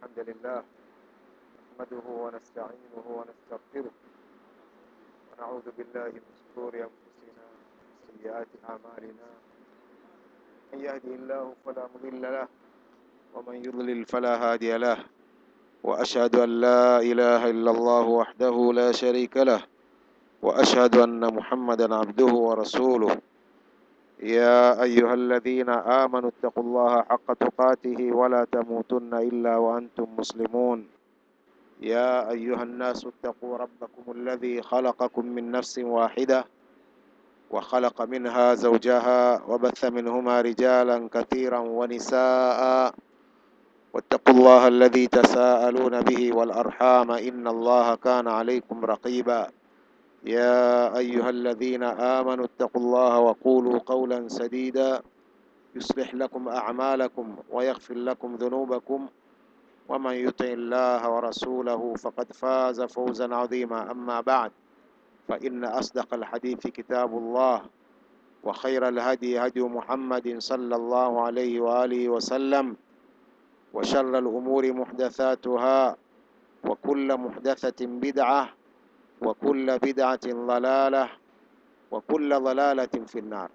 الحمد لله نحمده ونستعينه ونستغفره ونعوذ بالله من شرور أنفسنا وسيئات أعمالنا من يهده الله فلا مضل له ومن يضلل فلا هادي له وأشهد أن لا إله إلا الله وحده لا شريك له وأشهد أن محمدا عبده ورسوله يا أيها الذين آمنوا اتقوا الله حق تقاته ولا تموتن إلا وأنتم مسلمون يا أيها الناس اتقوا ربكم الذي خلقكم من نفس واحدة وخلق منها زوجها وبث منهما رجالا كثيرا ونساء واتقوا الله الذي تساءلون به والأرحام إن الله كان عليكم رقيبا يا أيها الذين آمنوا اتقوا الله وقولوا قولا سديدا يصلح لكم أعمالكم ويغفر لكم ذنوبكم ومن يطع الله ورسوله فقد فاز فوزا عظيما أما بعد فإن أصدق الحديث كتاب الله وخير الهدي هدي محمد صلى الله عليه وآله وسلم وشر الأمور محدثاتها وكل محدثة بدعة وكل بدعة ضلالة وكل ضلالة في النار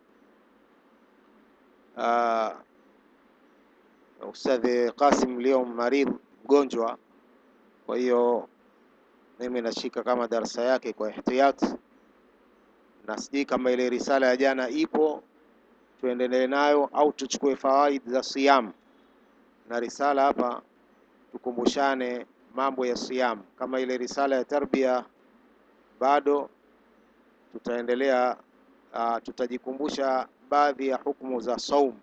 آه Ustadhi Qasim leo maridh mgonjwa, kwa hiyo mimi nashika kama darasa yake kwa ihtiyat, na sijui kama ile risala ya jana ipo tuendelee nayo au tuchukue fawaid za siyam na risala hapa, tukumbushane mambo ya siyam. Kama ile risala ya tarbia bado tutaendelea, uh, tutajikumbusha baadhi ya hukumu za saum.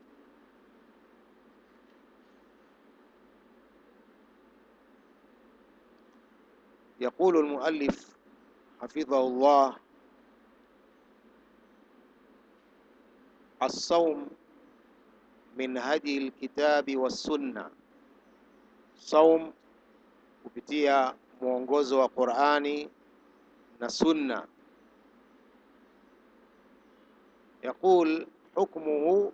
يقول المؤلف حفظه الله الصوم من هدي الكتاب والسنة صوم kupitia mwongozo wa Qur'ani na Sunna. يقول حكمه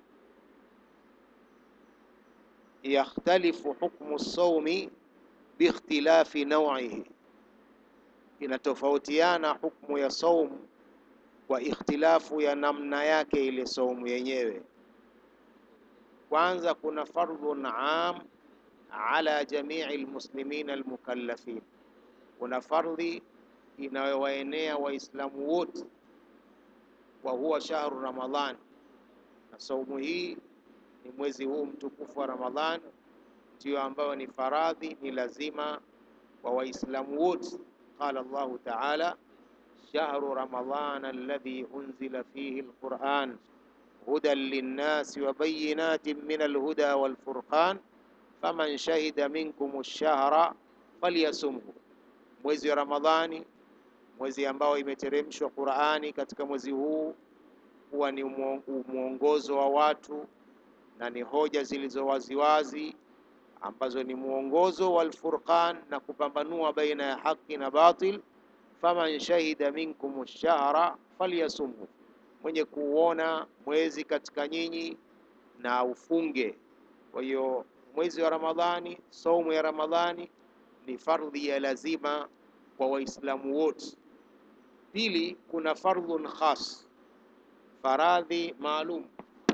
يختلف حكم الصوم باختلاف نوعه inatofautiana hukumu ya saumu kwa ikhtilafu ya namna yake ile saumu yenyewe. Kwanza kuna fardhun am ala jamii almuslimin almukallafin, kuna fardhi inayowaenea Waislamu wote, wa huwa shahru Ramadhan, na saumu hii ni mwezi huu mtukufu wa Ramadhan, ndiyo ambayo ni faradhi, ni lazima kwa Waislamu wote. قال الله تعالى شهر رمضان الذي أنزل فيه القرآن هدى للناس وبينات من الهدى والفرقان فمن شهد منكم الشهر فليصمه mwezi wa Ramadhani, mwezi ambao imeteremshwa Qur'ani katika mwezi huu huwa ni mwongozo wa watu na ni hoja zilizo waziwazi ambazo ni mwongozo wal furqan na kupambanua baina ya haki na batil. faman shahida minkum ash-shahra falyasumhu, mwenye kuuona mwezi katika nyinyi na ufunge. Kwa hiyo mwezi wa Ramadhani, saumu ya Ramadhani ni fardhi ya lazima kwa Waislamu wote. Pili, kuna fardhun khas, faradhi maalum.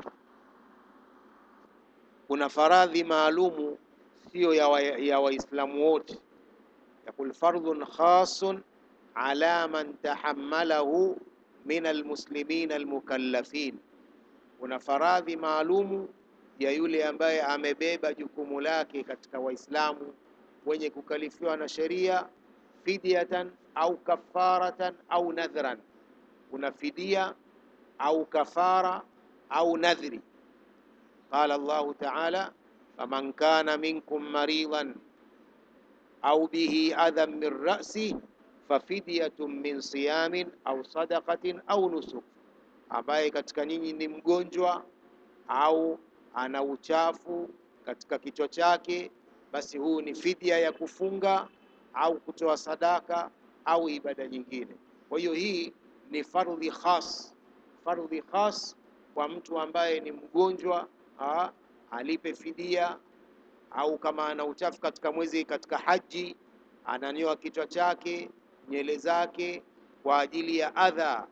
Kuna faradhi maalumu sio ya Waislamu wote. Yakul fardhun khasun ala man tahammalahu min almuslimin almukallafin, kuna faradhi maalumu ya yule ambaye amebeba jukumu lake katika Waislamu wenye kukalifiwa na sheria, fidyatan au kafaratan au nadhran, kuna fidia au kafara au nadhri. Qala Allahu ta'ala faman kana minkum maridan au bihi adhan min ra'si fafidyatun min siyamin au sadaqatin au nusuk, ambaye katika nyinyi ni mgonjwa au ana uchafu katika kichwa chake, basi huu ni fidia ya kufunga au kutoa sadaka au ibada nyingine. Kwa hiyo hii ni fardhi khas, fardhi khas kwa mtu ambaye ni mgonjwa ha, alipe fidia au kama ana uchafu katika mwezi katika haji, ananyoa kichwa chake, nywele zake kwa ajili ya adha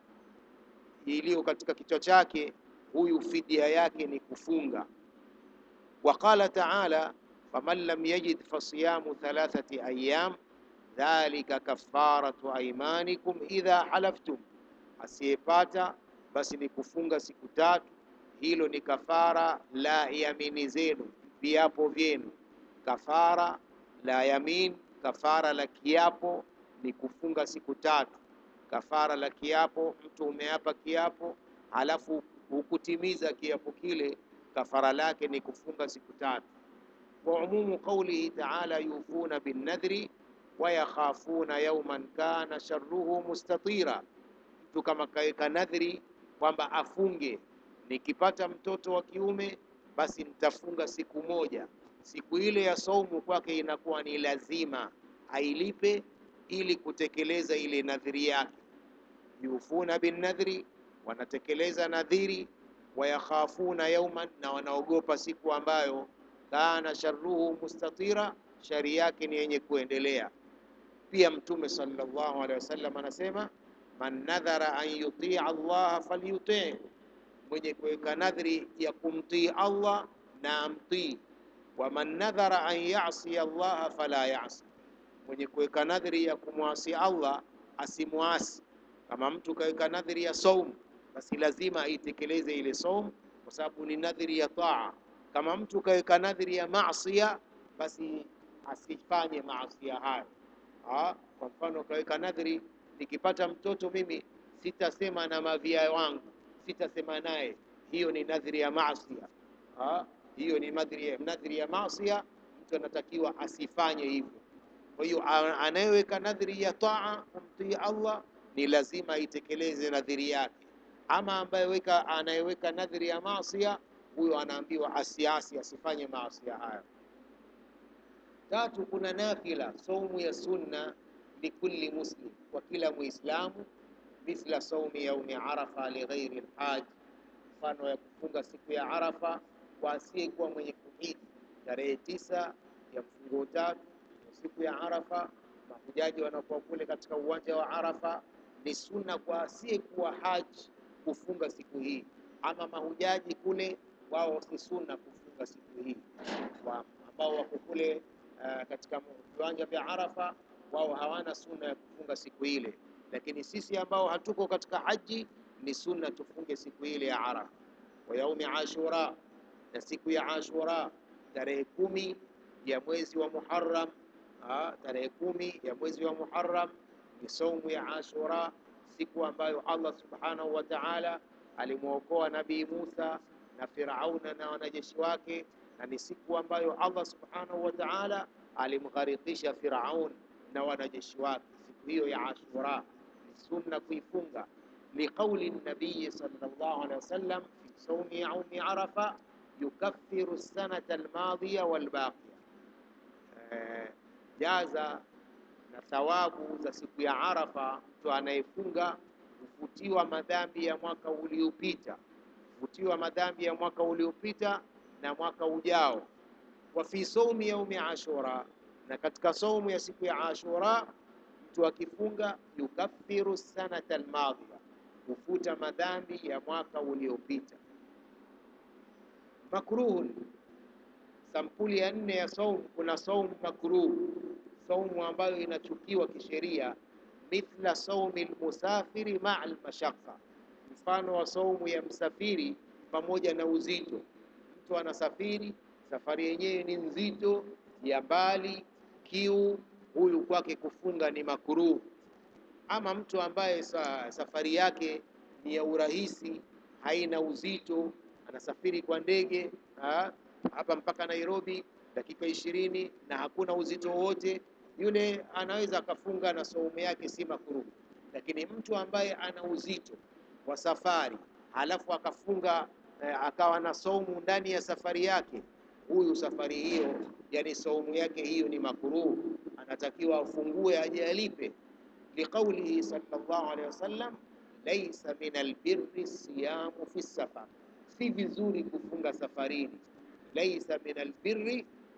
iliyo katika kichwa chake, huyu fidia yake ni kufunga. Wa qala taala faman lam yajid fasiyamu thalathati ayyam dhalika kafaratu aymanikum idha halaftum, asiyepata basi ni kufunga siku tatu, hilo ni kafara la yamini zenu, viapo vyenu. Kafara la yamin, kafara la kiapo ni kufunga siku tatu. Kafara la kiapo, mtu umeapa kiapo halafu hukutimiza kiapo kile, kafara lake ni kufunga siku tatu. Wa umumu qaulihi taala yufuna binnadhri wa yakhafuna yawman kana sharruhu mustatira, mtu kama kaweka nadhri kwamba afunge, nikipata mtoto wa kiume basi nitafunga siku moja. Siku ile ya saumu kwake inakuwa ni lazima ailipe ili kutekeleza ile nadhiri yake. Yufuna binnadhri, wanatekeleza nadhiri. Wayakhafuna yauman, na wanaogopa siku ambayo kana sharruhu mustatira, shari yake ni yenye kuendelea. Pia Mtume sallallahu alaihi wasallam anasema man nadhara an yutia Allah falyutii, mwenye kuweka nadhri ya kumtii Allah na amtii. Wa man nadhara an yasi Allah fala yasi, mwenye kuweka nadhri ya kumwasi Allah asimwasi. Kama mtu kaweka nadhri ya saum, basi lazima aitekeleze ile saum, kwa sababu ni nadhri ya taa. Kama mtu kaweka nadhri ya maasiya, basi asifanye maasiya hayo. Ah, Kwa mfano kaweka nadhri, nikipata mtoto mimi sitasema na mavia wangu, sitasema naye. Hiyo ni nadhri ya maasiya. Ah, Hiyo ni nadhri ya, nadhri ya maasiya, mtu anatakiwa asifanye hivyo. Kwa hiyo a- anayeweka nadhiri ya taa kumtii Allah ni lazima aitekeleze nadhiri yake. Ama ambaye weka anayeweka nadhiri ya maasia, huyo anaambiwa asiasi, asifanye maasia hayo. Tatu, kuna nafila, saumu ya sunna likulli muslim, kwa kila Muislamu, mithla saumi yaumi arafa lighairi lhaj, mfano ya kufunga siku ya Arafa kwa asiyekuwa mwenye kuhiji. Tarehe tisa ya mfungo tatu siku ya Arafa, mahujaji wanakuwa kule katika uwanja wa Arafa. Ni sunna kwa asiyekuwa haji kufunga siku hii, ama mahujaji kule wao si sunna kufunga siku hii. Wa- ambao wako kule uh, katika viwanja vya Arafa, wao hawana sunna ya kufunga siku ile, lakini sisi ambao hatuko katika haji ni sunna tufunge siku ile ya Arafa. Wa yaumi Ashura, na siku ya Ashura tarehe kumi ya mwezi wa Muharram Ah, tarehe kumi ya mwezi wa Muharram ni saumu ya Ashura, siku ambayo Allah subhanahu wa ta'ala alimwokoa Nabii Musa na Firauna na wanajeshi wake, na ni siku ambayo Allah subhanahu wa ta'ala alimgharikisha Firaun na wanajeshi wake. Siku hiyo ya Ashura ni sunna kuifunga, liqauli nabii sallallahu alaihi wasallam fi saumi yaumi Arafa yukaffiru sanata almadhiya walbaqiya eh, jaza na thawabu za siku ya Arafa, mtu anayefunga hufutiwa madhambi ya mwaka uliopita, hufutiwa madhambi ya mwaka uliopita na mwaka ujao. Wa fi saumi yaumi Ashura, na katika saumu ya siku ya Ashura mtu akifunga yukaffiru sanata almadhiya, hufuta madhambi ya mwaka uliopita. Makruhun, sampuli ya nne ya saumu, kuna saumu makruh, saumu ambayo inachukiwa kisheria, mithla saumi lmusafiri maa almashaqqa, mfano wa saumu ya msafiri pamoja na uzito. Mtu anasafiri, safari yenyewe ni nzito, ya mbali, kiu, huyu kwake kufunga ni makruh. Ama mtu ambaye sa, safari yake ni ya urahisi, haina uzito, anasafiri kwa ndege ah, hapa mpaka Nairobi dakika ishirini na hakuna uzito wowote, yule anaweza akafunga na saumu yake si makruh. Lakini mtu ambaye ana uzito wa safari halafu akafunga eh, akawa na saumu ndani ya safari yake, huyu safari hiyo, yani saumu yake hiyo ni makruh, anatakiwa afungue aje alipe, liqaulihi sallallahu alaihi wasallam, laisa min albirri siyamu fi safar, si vizuri kufunga safarini laisa min albirri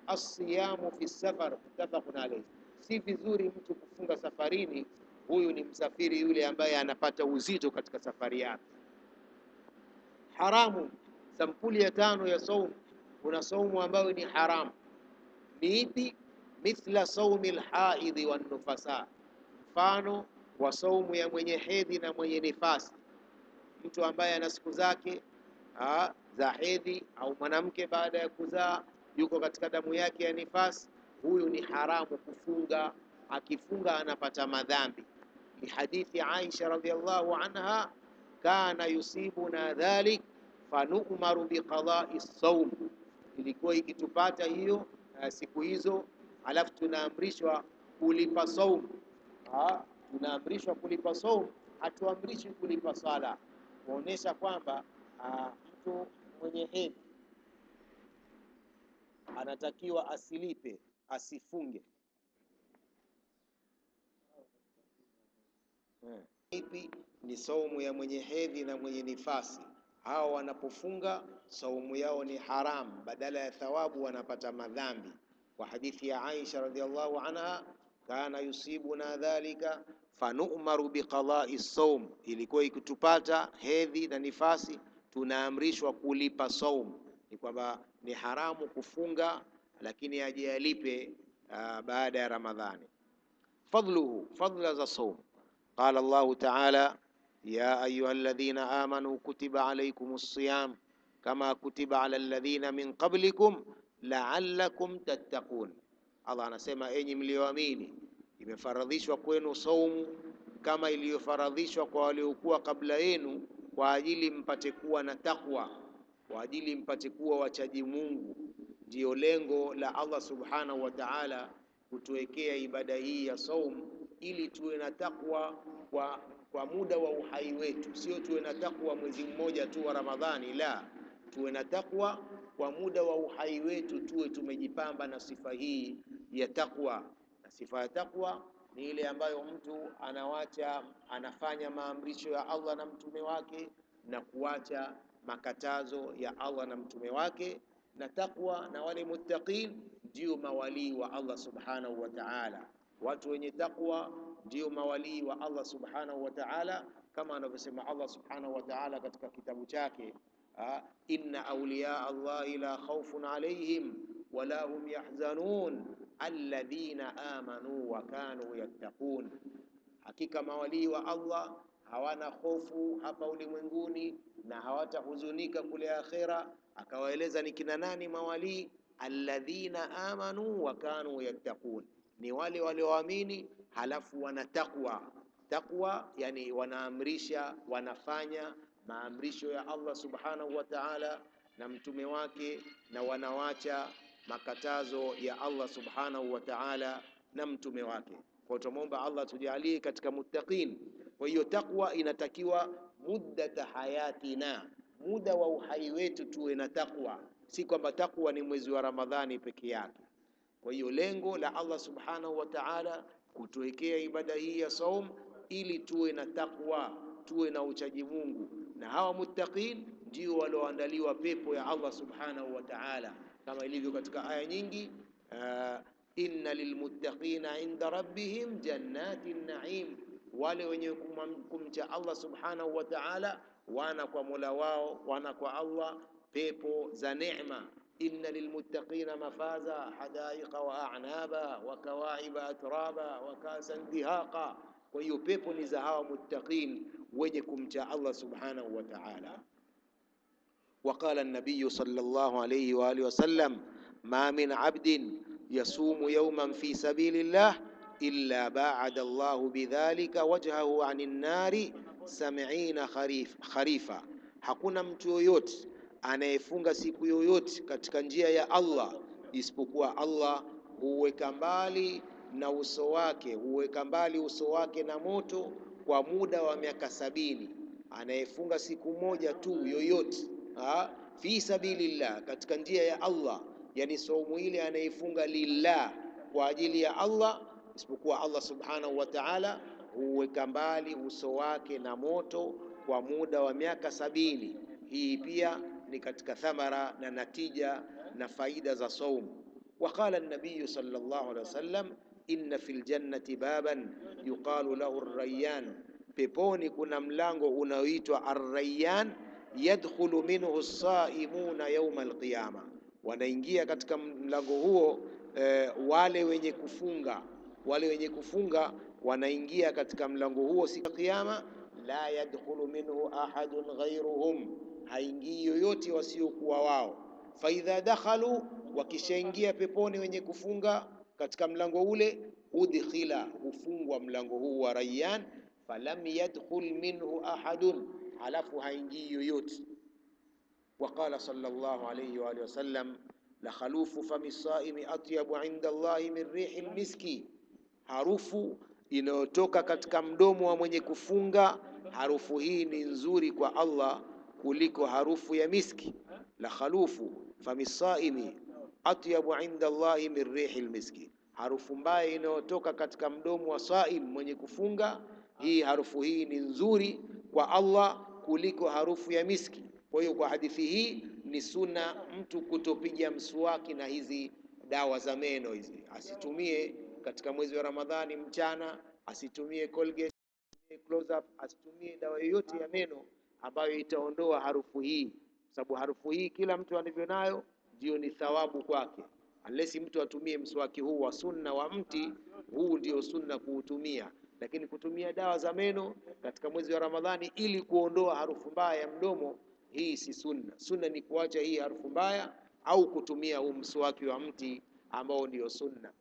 Asiyamu fi safar, muttafaqun alayhi, si vizuri mtu kufunga safarini. Huyu ni msafiri yule ambaye anapata uzito katika safari yake. Haramu, sampuli ya tano ya saumu, kuna saumu ambayo ni haramu. Ni ipi? Mithla saumi lhaidhi wannufasa, mfano wa saumu ya mwenye hedhi na mwenye nifasi. Mtu ambaye ana siku zake ah, za hedhi au mwanamke baada ya kuzaa yuko katika damu yake ya nifasi, huyu ni haramu kufunga. Akifunga anapata madhambi. Ni hadithi Aisha radhiallahu anha, kana yusibuna dhalik fanu'maru biqadai saum, ilikuwa ikitupata hiyo uh, siku hizo, alafu tunaamrishwa kulipa saum. Ah, tunaamrishwa kulipa saum, hatuamrishi kulipa sala, kuonesha kwamba ah, mtu mwenye hedhi anatakiwa asilipe, asifunge. Eh, Ipi ni saumu ya mwenye hedhi na mwenye nifasi. Hao wanapofunga saumu yao ni haram, badala ya thawabu wanapata madhambi. Kwa hadithi ya Aisha radhiallahu anha, kana yusibuna dhalika fanu'maru biqadai saum, ilikuwa ikitupata hedhi na nifasi tunaamrishwa kulipa saum. Ni kwamba ni haramu kufunga, lakini aje alipe uh, baada ya Ramadhani. Fadluhu, fadla za saum قال الله تعالى يا أيها الذين آمنوا كتب عليكم الصيام كما كتب على الذين من قبلكم لعلكم تتقون Allah anasema enyi mlioamini, imefaradhishwa kwenu saumu kama iliyofaradhishwa kwa waliokuwa kabla yenu, kwa ajili mpate kuwa na takwa, kwa ajili mpate kuwa wachaji Mungu. Ndiyo lengo la Allah subhanahu wa ta'ala kutuwekea ibada hii ya saum ili tuwe na takwa kwa, kwa muda wa uhai wetu, sio tuwe na takwa mwezi mmoja tu wa Ramadhani. La, tuwe na takwa kwa muda wa uhai wetu, tuwe tumejipamba na sifa hii ya takwa. Na sifa ya takwa ni ile ambayo mtu anawacha, anafanya maamrisho ya Allah na mtume wake na kuacha makatazo ya Allah na mtume wake. Na takwa na wale muttaqin ndio mawalii wa Allah subhanahu wa ta'ala. Watu wenye takwa ndio mawalii wa Allah subhanahu wa ta'ala, kama anavyosema Allah subhanahu wa ta'ala katika kitabu chake, ah, inna awliya Allahi la khawfun alayhim wala hum yahzanun alladhina amanu wa kanu yattaqun, hakika mawalii wa Allah hawana hofu hapa ulimwenguni na hawatahuzunika kule akhera. Akawaeleza ni kina nani mawalii, alladhina amanu wa kanu yattaqun ni wale walioamini halafu wana takwa. Takwa yani wanaamrisha, wanafanya maamrisho ya Allah subhanahu wa ta'ala na mtume wake, na wanawacha makatazo ya Allah subhanahu wa ta'ala na mtume wake. Kwa tumomba Allah tujalie katika muttaqin. Kwa hiyo takwa inatakiwa muddata hayatina, muda wa uhai wetu tuwe na takwa, si kwamba takwa ni mwezi wa Ramadhani peke yake. Kwa hiyo lengo la Allah subhanahu wa ta'ala kutuwekea ibada hii ya saum ili tuwe na takwa, tuwe na uchaji Mungu, na hawa muttaqin ndio walioandaliwa pepo ya Allah subhanahu wa ta'ala, kama ilivyo katika aya nyingi uh, inna lilmuttaqina inda rabbihim jannatin naim, wale wenye kumcha Allah subhanahu wa ta'ala wana kwa mola wao, wana kwa Allah pepo za neema inna lilmuttaqina mafaza hadaiqa wa a'naba wa kawa'iba atraba wa kasan dihaqa. Kwa hiyo pepo ni za hawa muttaqin wenye kumcha Allah subhanahu wa ta'ala. Waqala an-nabiy sallallahu alayhi wa alihi wasallam ma min 'abdin yasumu yawman fi sabilillah illa ba'ada Allahu bidhalika wajhahu 'anil nari sab'ina kharifa, hakuna mtu yoyote anayefunga siku yoyote katika njia ya Allah isipokuwa Allah huweka mbali na uso wake, huweka mbali uso wake na moto kwa muda wa miaka sabini. Anayefunga siku moja tu yoyote ha, fi sabilillah, katika njia ya Allah, yani saumu ile anayefunga lillah, kwa ajili ya Allah, isipokuwa Allah subhanahu wa ta'ala huweka mbali uso wake na moto kwa muda wa miaka sabini. Hii pia ni katika thamara na natija na faida za saumu. Waqala an-nabiy sallallahu alaihi wasallam, inna fil jannati baban yuqalu lahu ar-rayyan, peponi kuna mlango unaoitwa ar-rayyan, yadkhulu minhu as-saimuna yawma al-qiyama, wanaingia katika mlango huo eh, wale wenye kufunga wale wenye kufunga wanaingia katika mlango huo siku ya Kiyama. La yadkhulu minhu ahadun ghayruhum, haingii yoyote wasiokuwa wao. Faidha dakhalu, wakishaingia peponi wenye kufunga katika mlango ule, udkhila, hufungwa mlango huu wa Rayyan, falam yadkhul minhu ahadun, halafu haingii yoyote. Waqala sallallahu alayhi wa alihi wasallam, la khalufu fami saimi atyabu inda Allahi min rihi lmiski harufu inayotoka katika mdomo wa mwenye kufunga, harufu hii ni nzuri kwa Allah kuliko harufu ya miski. La khalufu fami saimi atyabu inda Allahi min rihi lmiski, harufu mbaya inayotoka katika mdomo wa saim mwenye kufunga, hii harufu hii ni nzuri kwa Allah kuliko harufu ya miski. Kwa hiyo kwa hadithi hii ni sunna mtu kutopiga mswaki na hizi dawa za meno hizi, asitumie katika mwezi wa Ramadhani mchana, asitumie Colgate, asitumie close up, asitumie dawa yoyote ya meno ambayo itaondoa harufu hii, sababu harufu hii kila mtu alivyo nayo ndio ni thawabu kwake, unless mtu atumie mswaki huu wa sunna wa mti, huu ndio sunna kuutumia. Lakini kutumia dawa za meno katika mwezi wa Ramadhani ili kuondoa harufu mbaya ya mdomo, hii si sunna. Sunna ni kuacha hii harufu mbaya au kutumia huu mswaki wa mti ambao ndio sunna.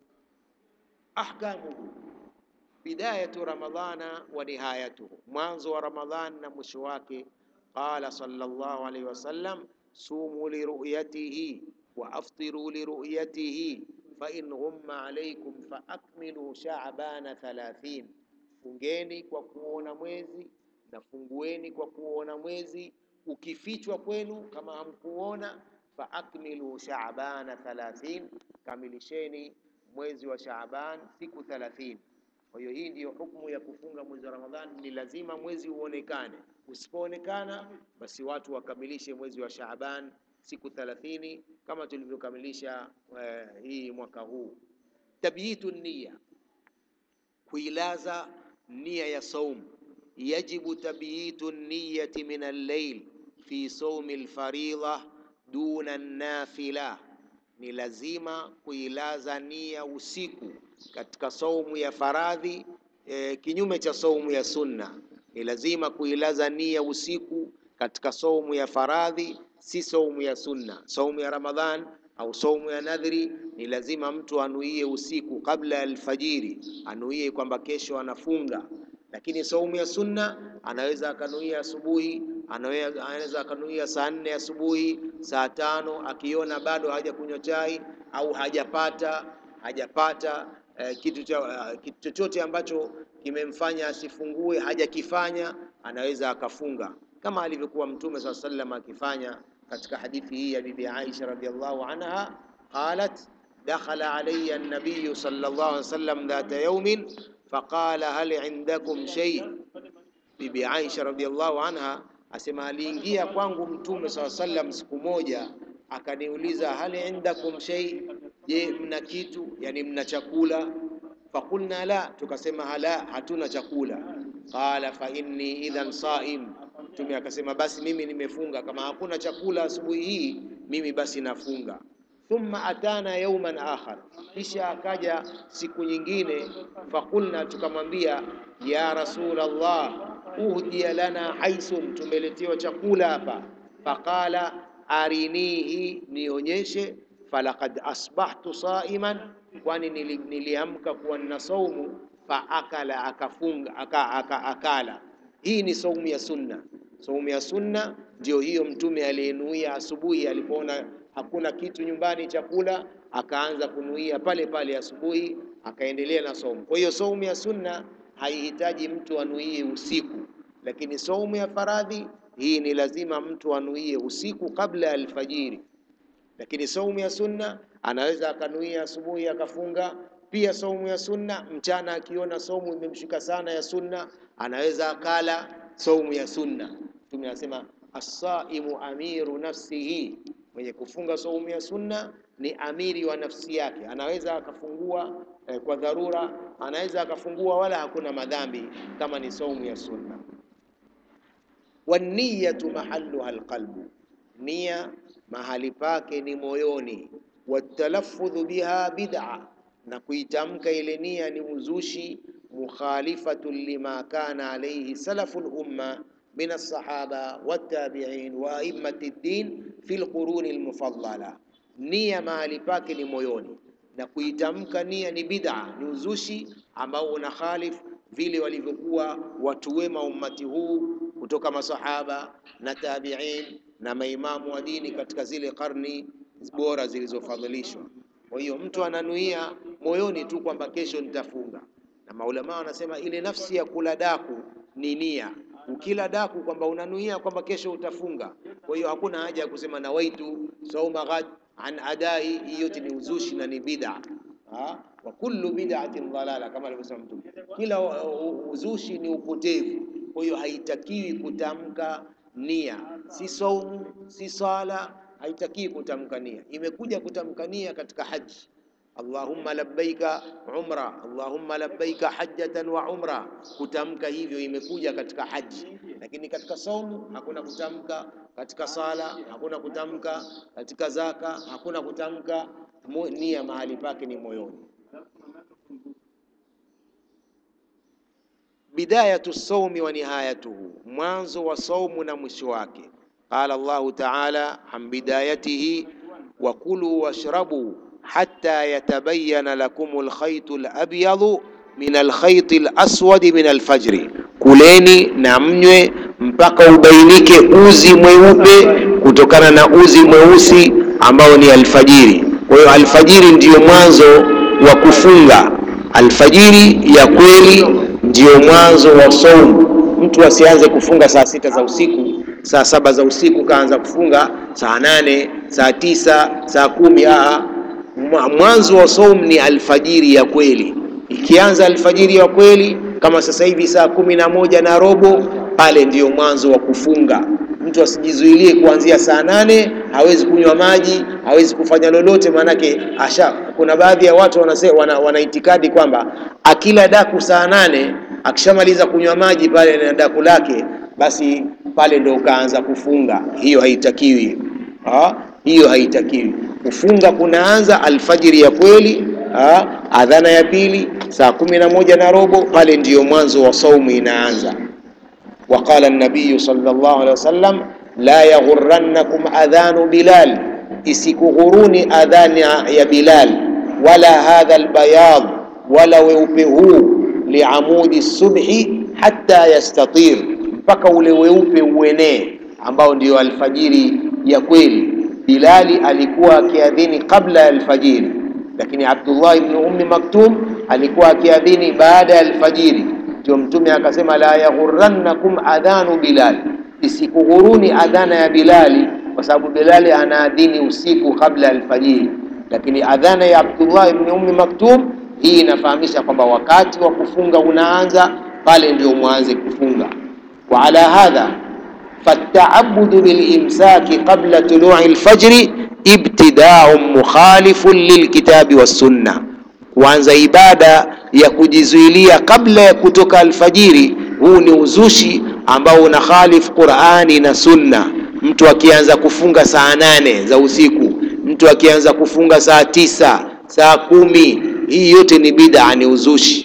Ahkamuhu, bidayatu ramadhana wa nihayatuhu, mwanzo wa Ramadhan na mwisho wake. Qala sallallahu alayhi wasallam, sumu liruyatihi wa aftiru liruyatihi fa in ghumma alaykum fa akmilu sha'bana 30, fungeni kwa kuona mwezi na fungueni kwa kuona mwezi. Ukifichwa kwenu kama hamkuona, fa akmilu sha'bana 30, kamilisheni mwezi wa Shaaban siku 30. Kwa hiyo hii ndiyo hukumu ya kufunga mwezi wa Ramadhani, ni lazima mwezi uonekane. Usipoonekana basi watu wakamilishe mwezi wa Shaaban siku 30 kama tulivyokamilisha eh, hii mwaka huu. Tabyitu niyya, kuilaza nia ya saum. Yajibu tabyitu niyyati min al-layl fi sawmi al-faridha duna an-nafila ni lazima kuilaza nia usiku katika saumu ya faradhi e, kinyume cha saumu ya sunna. Ni lazima kuilaza nia usiku katika saumu ya faradhi, si saumu ya sunna. Saumu ya Ramadhan au saumu ya nadhri ni lazima mtu anuie usiku kabla ya alfajiri, anuie kwamba kesho anafunga. Lakini saumu ya sunna anaweza akanuia asubuhi anaweza akanuia saa nne asubuhi, saa tano, akiona bado hajakunywa chai au hajapata hajapata eh, kitu cha uh, kitu chochote ambacho kimemfanya asifungue hajakifanya, anaweza akafunga kama alivyokuwa Mtume saa sallam akifanya katika hadithi hii ya Bibi Aisha radhiallahu anha, qalat dakhala alayya an-nabiy sallallahu alayhi wasallam dhata yawmin faqala hal indakum shay. Bibi Aisha radhiallahu anha asema aliingia kwangu Mtume saa sallam siku moja akaniuliza, hal indakum shay, je, mna kitu, yani mna chakula? Fakulna la, tukasema hala, hatuna chakula. Qala fa inni idhan saim, Mtume akasema basi mimi nimefunga, kama hakuna chakula asubuhi hii mimi basi nafunga. Thumma atana yauman akhar, kisha akaja siku nyingine. Fakulna, tukamwambia ya Rasulullah uhdiya lana haisun, tumeletewa chakula hapa. Faqala arinihi, nionyeshe. Falaqad asbahtu saiman, kwani nili, niliamka kuwa nina saumu. Faakala, akafunga aka, aka, akala. Hii ni saumu ya sunna. Saumu ya sunna ndio hiyo Mtume aliyenuia asubuhi, alipoona hakuna kitu nyumbani chakula, akaanza kunuia pale pale asubuhi, akaendelea na saumu. Kwa hiyo saumu ya sunna haihitaji mtu anuie usiku, lakini saumu ya faradhi hii ni lazima mtu anuie usiku kabla ya alfajiri. Lakini saumu ya sunna anaweza akanuia asubuhi akafunga. Pia saumu ya sunna mchana, akiona saumu imemshika sana ya sunna, anaweza akala saumu ya sunna. Mtume anasema as-saimu amiru nafsihi, Mwenye kufunga saumu ya sunna ni amiri wa nafsi yake, anaweza akafungua eh, kwa dharura, anaweza akafungua wala hakuna madhambi kama ni saumu ya sunna. Waniyatu mahalluha alqalbu, nia mahali pake ni moyoni. Watalaffudhu biha bid'a, na kuitamka ile nia ni uzushi. Mukhalifatun lima kana alayhi salafu lumma min alsahaba wattabi'in wa a'immati ddin fi lquruni almufaddala. Nia mahali pake ni moyoni, na kuitamka nia ni bid'a, ni uzushi ambao una khalif vile walivyokuwa watu wema ummati huu kutoka masahaba na tabi'in na maimamu wa dini katika zile karni bora zilizofadhilishwa. Kwa hiyo mtu ananuia moyoni tu kwamba kesho nitafunga, na maulama wanasema ile nafsi ya kula daku ni nia. Ukila daku kwamba unanuia kwamba kesho utafunga, kwa hiyo hakuna haja ya kusema nawaitu sauma ghad an adai. Hiyo yote ni uzushi na ni bid'a. Ha? wa kullu bid'atin dhalala, kama alivyosema Mtume, kila uzushi ni upotevu. Kwa hiyo haitakiwi kutamka nia, si saumu si sala, haitakiwi kutamka nia. Imekuja kutamka nia katika haji, Allahumma labbaika umra, Allahumma labbaika hajjatan wa umra. Kutamka hivyo imekuja katika haji, lakini katika saumu hakuna kutamka, katika sala hakuna kutamka, katika zaka hakuna kutamka. Nia mahali pake ni moyoni. Bidayatu saumi wa nihayatuhu, mwanzo wa saumu na mwisho wake. Qala Allahu taala an bidayatihi wa kulu washrabu hatta yatabayana lakum alkhaytu alabyadu min alkhayti alaswadi min alfajri, kuleni na mnywe mpaka ubainike uzi mweupe kutokana na uzi mweusi ambao ni alfajiri. Kwa hiyo alfajiri ndiyo mwanzo wa kufunga, alfajiri ya kweli ndiyo mwanzo wa saumu. Mtu asianze kufunga saa sita za usiku, saa saba za usiku kaanza kufunga saa nane, saa tisa, saa kumi. Aa, mwanzo wa saumu ni alfajiri ya kweli. Ikianza alfajiri ya kweli kama sasa hivi saa kumi na moja na robo, pale ndiyo mwanzo wa kufunga. Mtu asijizuilie kuanzia saa nane, hawezi kunywa maji, hawezi kufanya lolote, maanake asha. Kuna baadhi ya watu wanasema, wana, wana itikadi kwamba akila daku saa nane akishamaliza kunywa maji pale na daku lake, basi pale ndo ukaanza kufunga. Hiyo haitakiwi ha? Hiyo haitakiwi. Kufunga kunaanza alfajiri ya kweli ha? Adhana ya pili saa kumi na moja na robo, pale ndiyo mwanzo wa saumu inaanza. Waqala nabiyu sallallahu alaihi wasallam, la yaghurrannakum adhanu Bilal, isikughuruni adhani ya Bilal, wala hadha albayad, wala weupe huu liamudi subhi hatta yastatir, mpaka ule weupe uenee, ambao ndio alfajiri ya kweli. Bilali alikuwa akiadhini kabla ya alfajiri, lakini Abdullah ibn Ummi Maktum alikuwa akiadhini baada ya alfajiri. Ndio Mtume akasema, la yaghurrannakum adhanu Bilal, isikughuruni adhana ya Bilali, kwa sababu Bilali anaadhini usiku kabla ya alfajiri, lakini adhana ya Abdullah ibn Ummi Maktum hii inafahamisha kwamba wakati wa kufunga unaanza pale, ndio mwanze kufunga. Wa ala hadha fataabudu bilimsaki qabla tului lfajri ibtidaun mukhalifun lilkitabi wassunna, kuanza ibada ya kujizuilia kabla ya kutoka alfajiri, huu ni uzushi ambao una khalifu Qur'ani na Sunna. Mtu akianza kufunga saa nane za usiku, mtu akianza kufunga saa tisa, saa kumi hii yote ni bid'a, ni uzushi.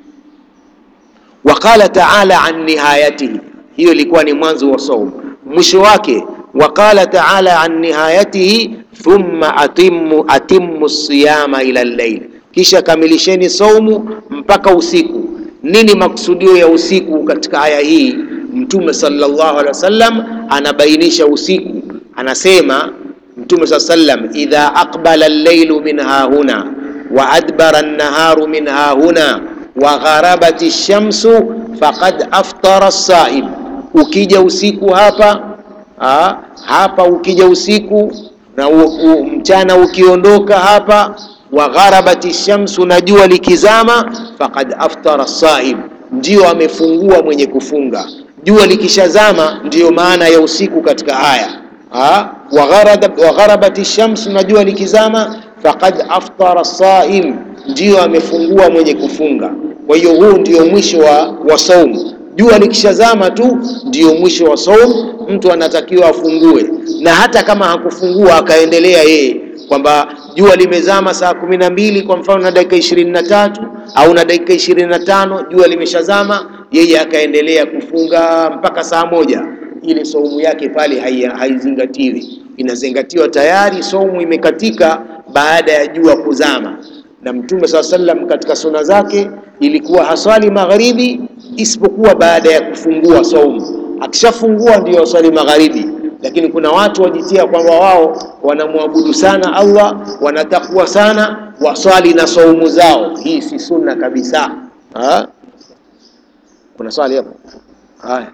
Wa qala ta'ala an nihayatihi, hiyo ilikuwa ni mwanzo wa saumu. Mwisho wake, wa qala ta'ala an nihayatihi thumma atimmu atimmu siyama ila al-layl, kisha kamilisheni saumu mpaka usiku. Nini maksudio ya usiku katika aya hii? Mtume sallallahu alaihi wasallam anabainisha usiku, anasema Mtume sallallahu alaihi wasallam, idha aqbala al-laylu min hahuna wa adbara an-naharu min hahuna wa gharabati shamsu faqad aftara as-saim. Ukija usiku hapa ha, hapa ukija usiku na u, u, mchana ukiondoka hapa, wa gharabati shamsu, na jua likizama, faqad aftara as-saim, ndio amefungua mwenye kufunga. Jua likishazama ndiyo maana ya usiku katika aya Ah, wa gharabat- wa gharabat shams, na jua likizama, faqad aftara saim, ndio amefungua mwenye kufunga. Kwa hiyo huu ndio mwisho wa, wa saumu. Jua likishazama tu ndio mwisho wa saumu, mtu anatakiwa afungue, na hata kama hakufungua akaendelea yeye kwamba jua limezama saa kumi na mbili kwa mfano na dakika ishirini na tatu au na dakika ishirini na tano jua limeshazama, yeye akaendelea kufunga mpaka saa moja ile saumu yake pale hai- haizingatiwi, inazingatiwa tayari saumu imekatika baada ya jua kuzama. Na Mtume saa sallam katika suna zake ilikuwa haswali magharibi isipokuwa baada ya kufungua saumu. Akishafungua ndio aswali magharibi, lakini kuna watu wajitia kwamba wao wanamwabudu sana Allah, wanatakwa sana, waswali na saumu zao. Hii si sunna kabisa. Ha? Kuna swali hapo? Haya.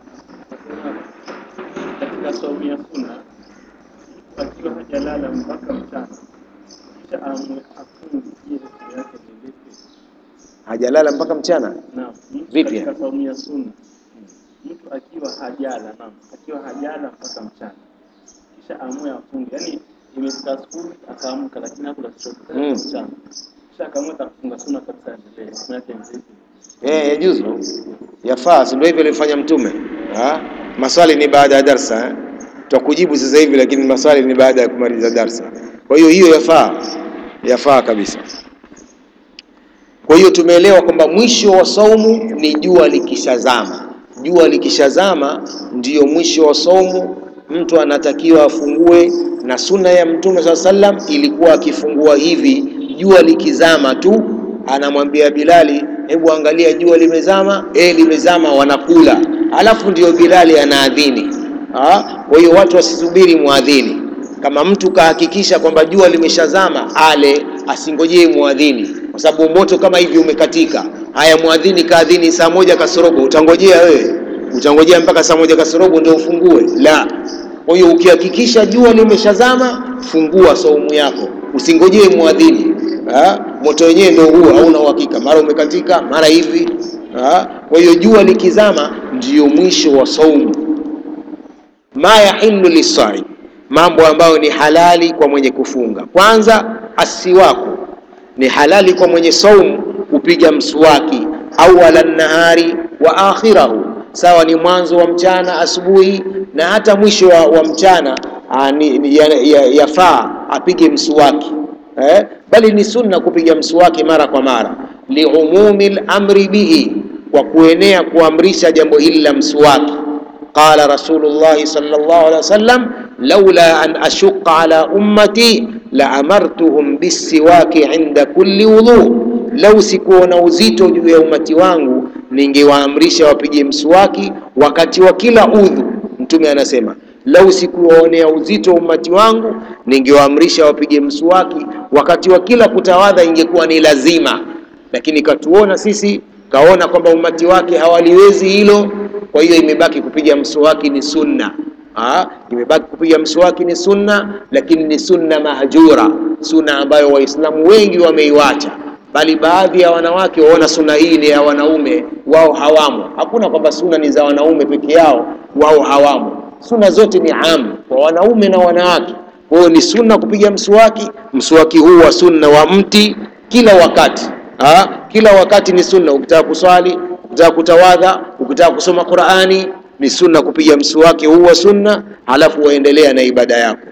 katika saumu ya sunna mtu akiwa hajalala mpaka mchana kisha amwe afunge je siku yake ni vipi Hajalala mpaka mchana? naam mtu Vipi? katika saumu ya sunna mtu akiwa hajala naam akiwa hajala mpaka mchana kisha amwe afunge yani imefika asubuhi akaamka lakini hakula chochote Mm. mchana kisha akaamua atafunga sunna kabisa endelee siku yake ni vipi Eh, yajuzu, yafaa, si ndio hivyo alifanya Mtume? Ha? Maswali ni baada ya darsa eh? Tutakujibu sasa hivi, lakini maswali ni baada ya kumaliza darsa. Kwa hiyo hiyo yafaa, yafaa kabisa. Kwa hiyo tumeelewa kwamba mwisho wa saumu ni jua likishazama. Jua likishazama ndiyo mwisho wa saumu, mtu anatakiwa afungue, na sunna ya Mtume saa sallam ilikuwa akifungua hivi, jua likizama tu, anamwambia Bilali, hebu angalia jua limezama. Eh, limezama, wanakula, alafu ndio Bilali anaadhini. Ah, Kwa hiyo watu wasisubiri muadhini. Kama mtu kahakikisha kwamba jua limeshazama, ale, asingojee muadhini, kwa sababu moto kama hivi umekatika. Haya, muadhini kaadhini saa moja kasorobo, utangojea wewe? Utangojea mpaka saa moja kasorobo ndio ufungue? La. Kwa hiyo ukihakikisha jua limeshazama, fungua saumu yako, usingojee muadhini. Ah, Moto wenyewe ndio huo, hauna uhakika, mara umekatika, mara hivi. Ah, Kwa hiyo jua likizama ndiyo mwisho wa saumu ma yahillu lisaim, mambo ambayo ni halali kwa mwenye kufunga. Kwanza, asiwaku ni halali kwa mwenye saumu kupiga mswaki, awala nahari wa akhirahu, sawa ni mwanzo wa mchana asubuhi na hata mwisho wa, wa mchana ah, ni- ni- ya- ya- yafaa apige mswaki eh? Bali ni sunna kupiga mswaki mara kwa mara, liumumi lamri bihi, kwa kuenea kuamrisha jambo hili la mswaki قال رسول الله صلى الله عليه وسلم لولا أن أشق على أمتي لأمرتهم بالسواك عند كل وضوء لو sikuona uzito juu ya umati wangu ningewaamrisha wapige mswaki wakati wa kila udhu mtume anasema lau sikuwaonea uzito umati wangu ningewaamrisha wapige mswaki wakati wa kila kutawadha ingekuwa ni lazima lakini katuona sisi kaona kwamba umati wake hawaliwezi hilo kwa hiyo imebaki kupiga mswaki ni sunna Ah, imebaki kupiga mswaki ni sunna lakini ni sunna mahjura sunna ambayo waislamu wengi wameiwacha bali baadhi ya wanawake waona sunna hii ni ya wanaume wao hawamo hakuna kwamba sunna ni za wanaume peke yao wao hawamo sunna zote ni am kwa wanaume na wanawake kwa hiyo ni sunna kupiga mswaki mswaki huu wa sunna wa mti kila wakati ha? kila wakati ni sunna ukitaka kuswali ukitaka kutawadha ukitaka kusoma qurani ni sunna kupiga mswaki huu wa sunna halafu waendelea na ibada yako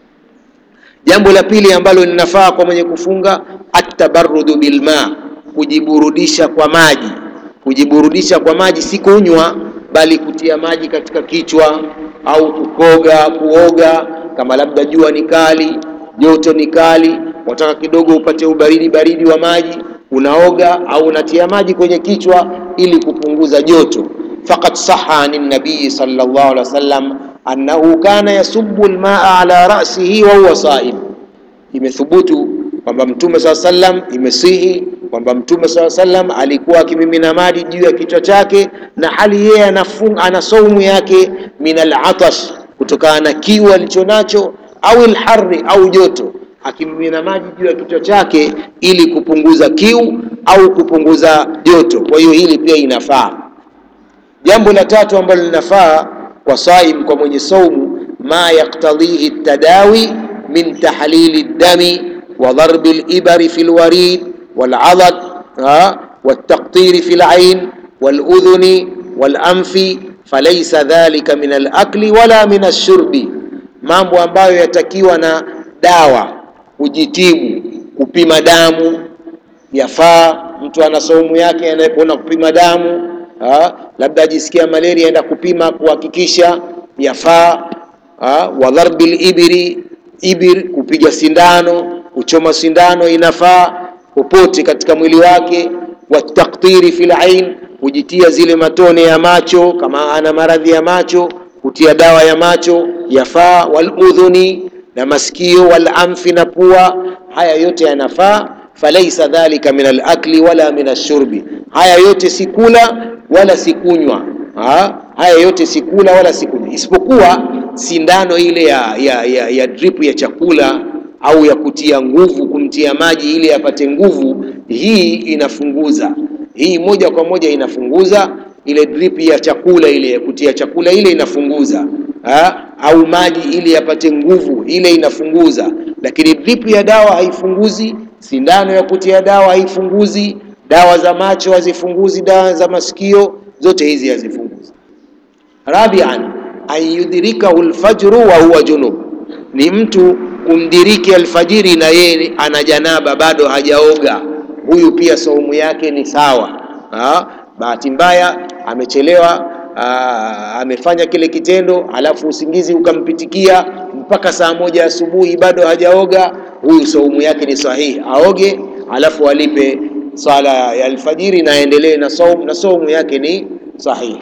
jambo la pili ambalo linafaa kwa mwenye kufunga atabarudu bilma kujiburudisha kwa maji kujiburudisha kwa maji si kunywa bali kutia maji katika kichwa au kukoga kuoga kama labda jua ni kali joto ni kali wataka kidogo upate ubaridi baridi wa maji unaoga au unatia maji kwenye kichwa ili kupunguza joto faqad saha ani nabii sallallahu alaihi wasallam annahu kana yasubbu almaa ala ra'sihi wa huwa saim imethubutu kwamba mtume saa sallam imesihi kwamba mtume saa sallam alikuwa akimimina maji juu ya kichwa chake na hali yeye anafunga ana saumu yake min alatash kutokana na kiu alichonacho au alharri au joto akimimina maji juu ya kichwa chake ili kupunguza kiu au kupunguza joto kwa hiyo hili pia inafaa jambo la tatu ambalo linafaa kwa saim kwa mwenye saumu ma yaktadhihi ltadawi min tahlili ldami wa darbi libari fi lwarid waladad والتقطير في العين والأذن والأنف فليس ذلك من الأكل ولا من الشرب mambo ambayo yatakiwa na dawa kujitibu kupima damu yafaa mtu ana saumu yake anayekwenda kupima damu ha? labda ajisikia malaria aenda kupima kuhakikisha yafaa ha? wa dharbi libiri ibir kupiga sindano kuchoma sindano inafaa popote katika mwili wake wataktiri fil ain kujitia zile matone ya macho kama ana maradhi ya macho kutia dawa ya macho yafaa waludhuni na masikio walamfi na pua haya yote yanafaa falaisa dhalika min alakli wala min ashurbi haya yote si kula wala si kunywa ha? haya yote si kula wala si kunywa isipokuwa sindano ile ya, ya, ya, ya drip ya chakula au ya kutia nguvu kumtia maji ili apate nguvu hii inafunguza hii moja kwa moja inafunguza ile drip ya chakula ile ya kutia chakula ile inafunguza ha? au maji ili yapate nguvu ile inafunguza lakini drip ya dawa haifunguzi sindano ya kutia dawa haifunguzi dawa za macho hazifunguzi dawa za masikio zote hizi hazifunguzi rabian an yudrikahu lfajru wa huwa junub ni mtu kumdiriki alfajiri na yeye ana janaba bado hajaoga huyu pia saumu yake ni sawa ha? bahati mbaya amechelewa aa, amefanya kile kitendo alafu usingizi ukampitikia mpaka saa moja asubuhi bado hajaoga huyu saumu yake ni sahihi aoge alafu alipe swala ya alfajiri na aendelee na saumu na saumu yake ni sahihi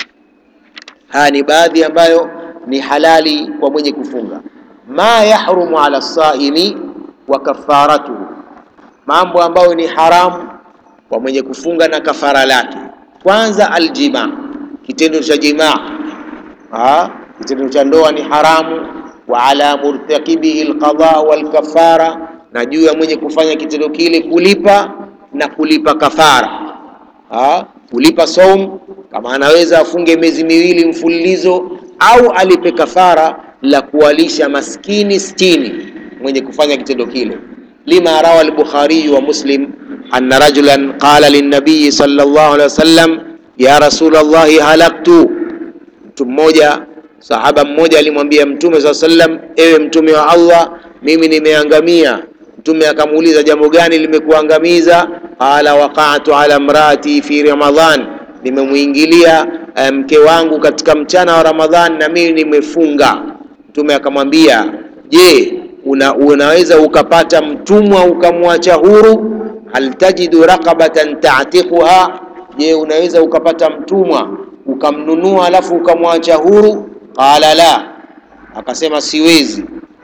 haya ni baadhi ambayo ni halali kwa mwenye kufunga ma yahrumu ala saimi wa kafaratuhu mambo ambayo ni haramu kwa mwenye kufunga na kafara lake kwanza aljima kitendo cha jimaa kitendo cha ndoa ni haramu wa ala murtakibihi alqada walkafara na juu ya mwenye kufanya kitendo kile kulipa na kulipa kafara ha? kulipa saum kama anaweza afunge miezi miwili mfululizo au alipe kafara la kuwalisha maskini sitini mwenye kufanya kitendo kile lima rawa al-Bukhari wa Muslim anna rajulan qala lin-nabiy sallallahu alaihi wasallam ya Rasulullah halaktu mtu mmoja sahaba mmoja alimwambia mtume saa sallam ewe mtume wa Allah mimi nimeangamia mtume akamuuliza jambo gani limekuangamiza qala waqa'tu ala mraati fi ramadhan nimemuingilia mke um, wangu katika mchana wa ramadhan na mimi nimefunga mtume akamwambia je una, unaweza ukapata mtumwa ukamwacha huru hal tajidu raqabatan ta'tiquha je unaweza ukapata mtumwa ukamnunua alafu ukamwacha huru qala la akasema siwezi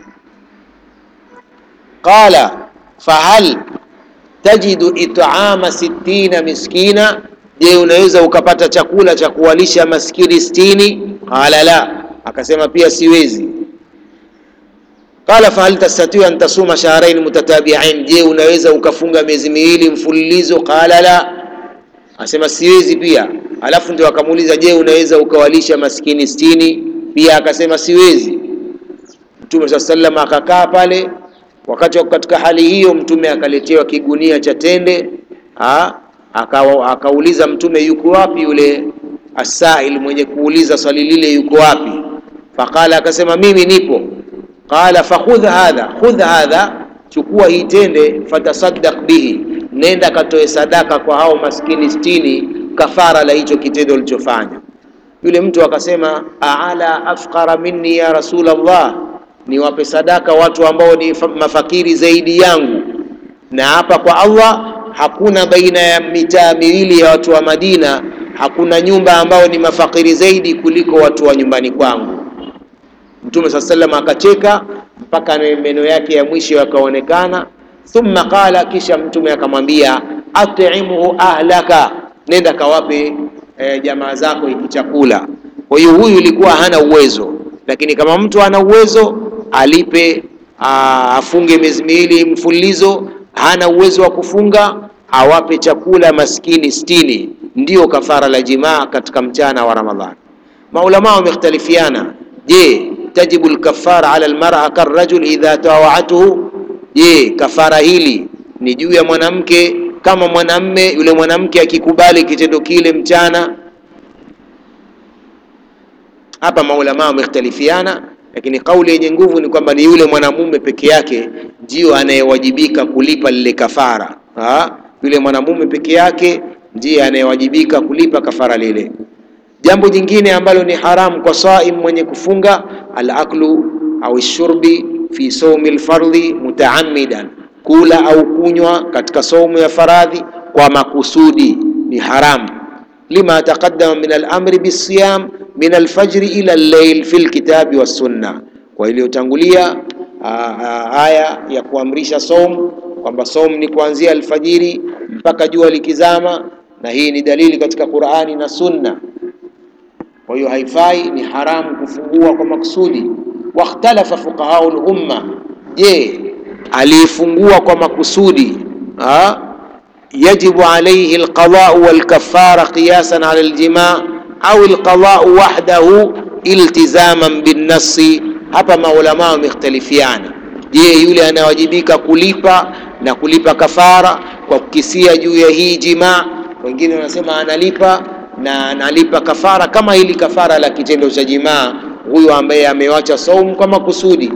qala fahal tajidu it'ama sittina miskina je unaweza ukapata chakula cha kuwalisha maskini sitini qala la akasema pia siwezi qala fahal tastatiu an tasuma shahrain mutatabi'ain je unaweza ukafunga miezi miwili mfululizo qala la asema siwezi pia alafu ndio akamuuliza je unaweza ukawalisha maskini sitini pia akasema siwezi mtume saa sallam akakaa pale wakati katika hali hiyo mtume akaletewa kigunia cha tende aka, akauliza mtume yuko wapi yule asail mwenye kuuliza swali lile yuko wapi faqala akasema mimi nipo qala fakhudh hadha khudh hadha chukua hii tende fatasaddaq bihi nenda katoe sadaka kwa hao maskini sitini kafara la hicho kitendo ulichofanya yule mtu akasema aala afqara minni ya rasulallah niwape sadaka watu ambao ni mafakiri zaidi yangu na hapa kwa allah hakuna baina ya mitaa miwili ya watu wa madina hakuna nyumba ambao ni mafakiri zaidi kuliko watu wa nyumbani kwangu mtume saa salam akacheka mpaka meno yake ya mwisho yakaonekana thumma qala kisha mtume akamwambia at'imuhu ahlaka nenda kawape e, jamaa zako hiki chakula kwa hiyo huyu ilikuwa hana uwezo lakini kama mtu ana uwezo alipe aa, afunge miezi miwili mfululizo hana uwezo wa kufunga awape chakula maskini sitini ndio kafara la jimaa katika mchana wa ramadhani maulama wamekhtalifiana je tajibu lkafara ala lmara karajul idha tawaatuhu, je, kafara hili ni juu ya mwanamke kama mwanamme yule mwanamke akikubali kitendo kile mchana. Hapa maulama wamekhtalifiana, lakini kauli yenye nguvu ni kwamba ni yule mwanamume peke yake ndio anayewajibika kulipa lile kafara. Ha? Yule mwanamume peke yake ndiye anayewajibika kulipa kafara lile. Jambo jingine ambalo ni haramu kwa saim mwenye kufunga, alaklu au shurbi fi saumi lfardhi mutaamidan, kula au kunywa katika saumu ya faradhi kwa makusudi ni haramu. Lima taqaddama min alamri bisiyam min alfajri ila al-layl fi lkitabi wassunna, kwa iliyotangulia aya ya kuamrisha saumu kwamba saumu ni kuanzia alfajiri mpaka jua likizama, na hii ni dalili katika Qur'ani na Sunna. Kwa hiyo haifai, ni haramu kufungua kwa makusudi. Wakhtalafa fuqahau lumma, je, aliyefungua kwa makusudi ha? yajibu alayhi alqadau walkafara qiyasan ala aljimaa au alqadau wahdahu iltizaman binnasi. Hapa maulama wamekhtalifiana. Je, yule anawajibika kulipa na kulipa kafara kwa kukisia juu ya hii jimaa? Wengine wanasema analipa na analipa kafara kama hili kafara la kitendo cha jimaa, huyu ambaye amewacha saumu kwa makusudi.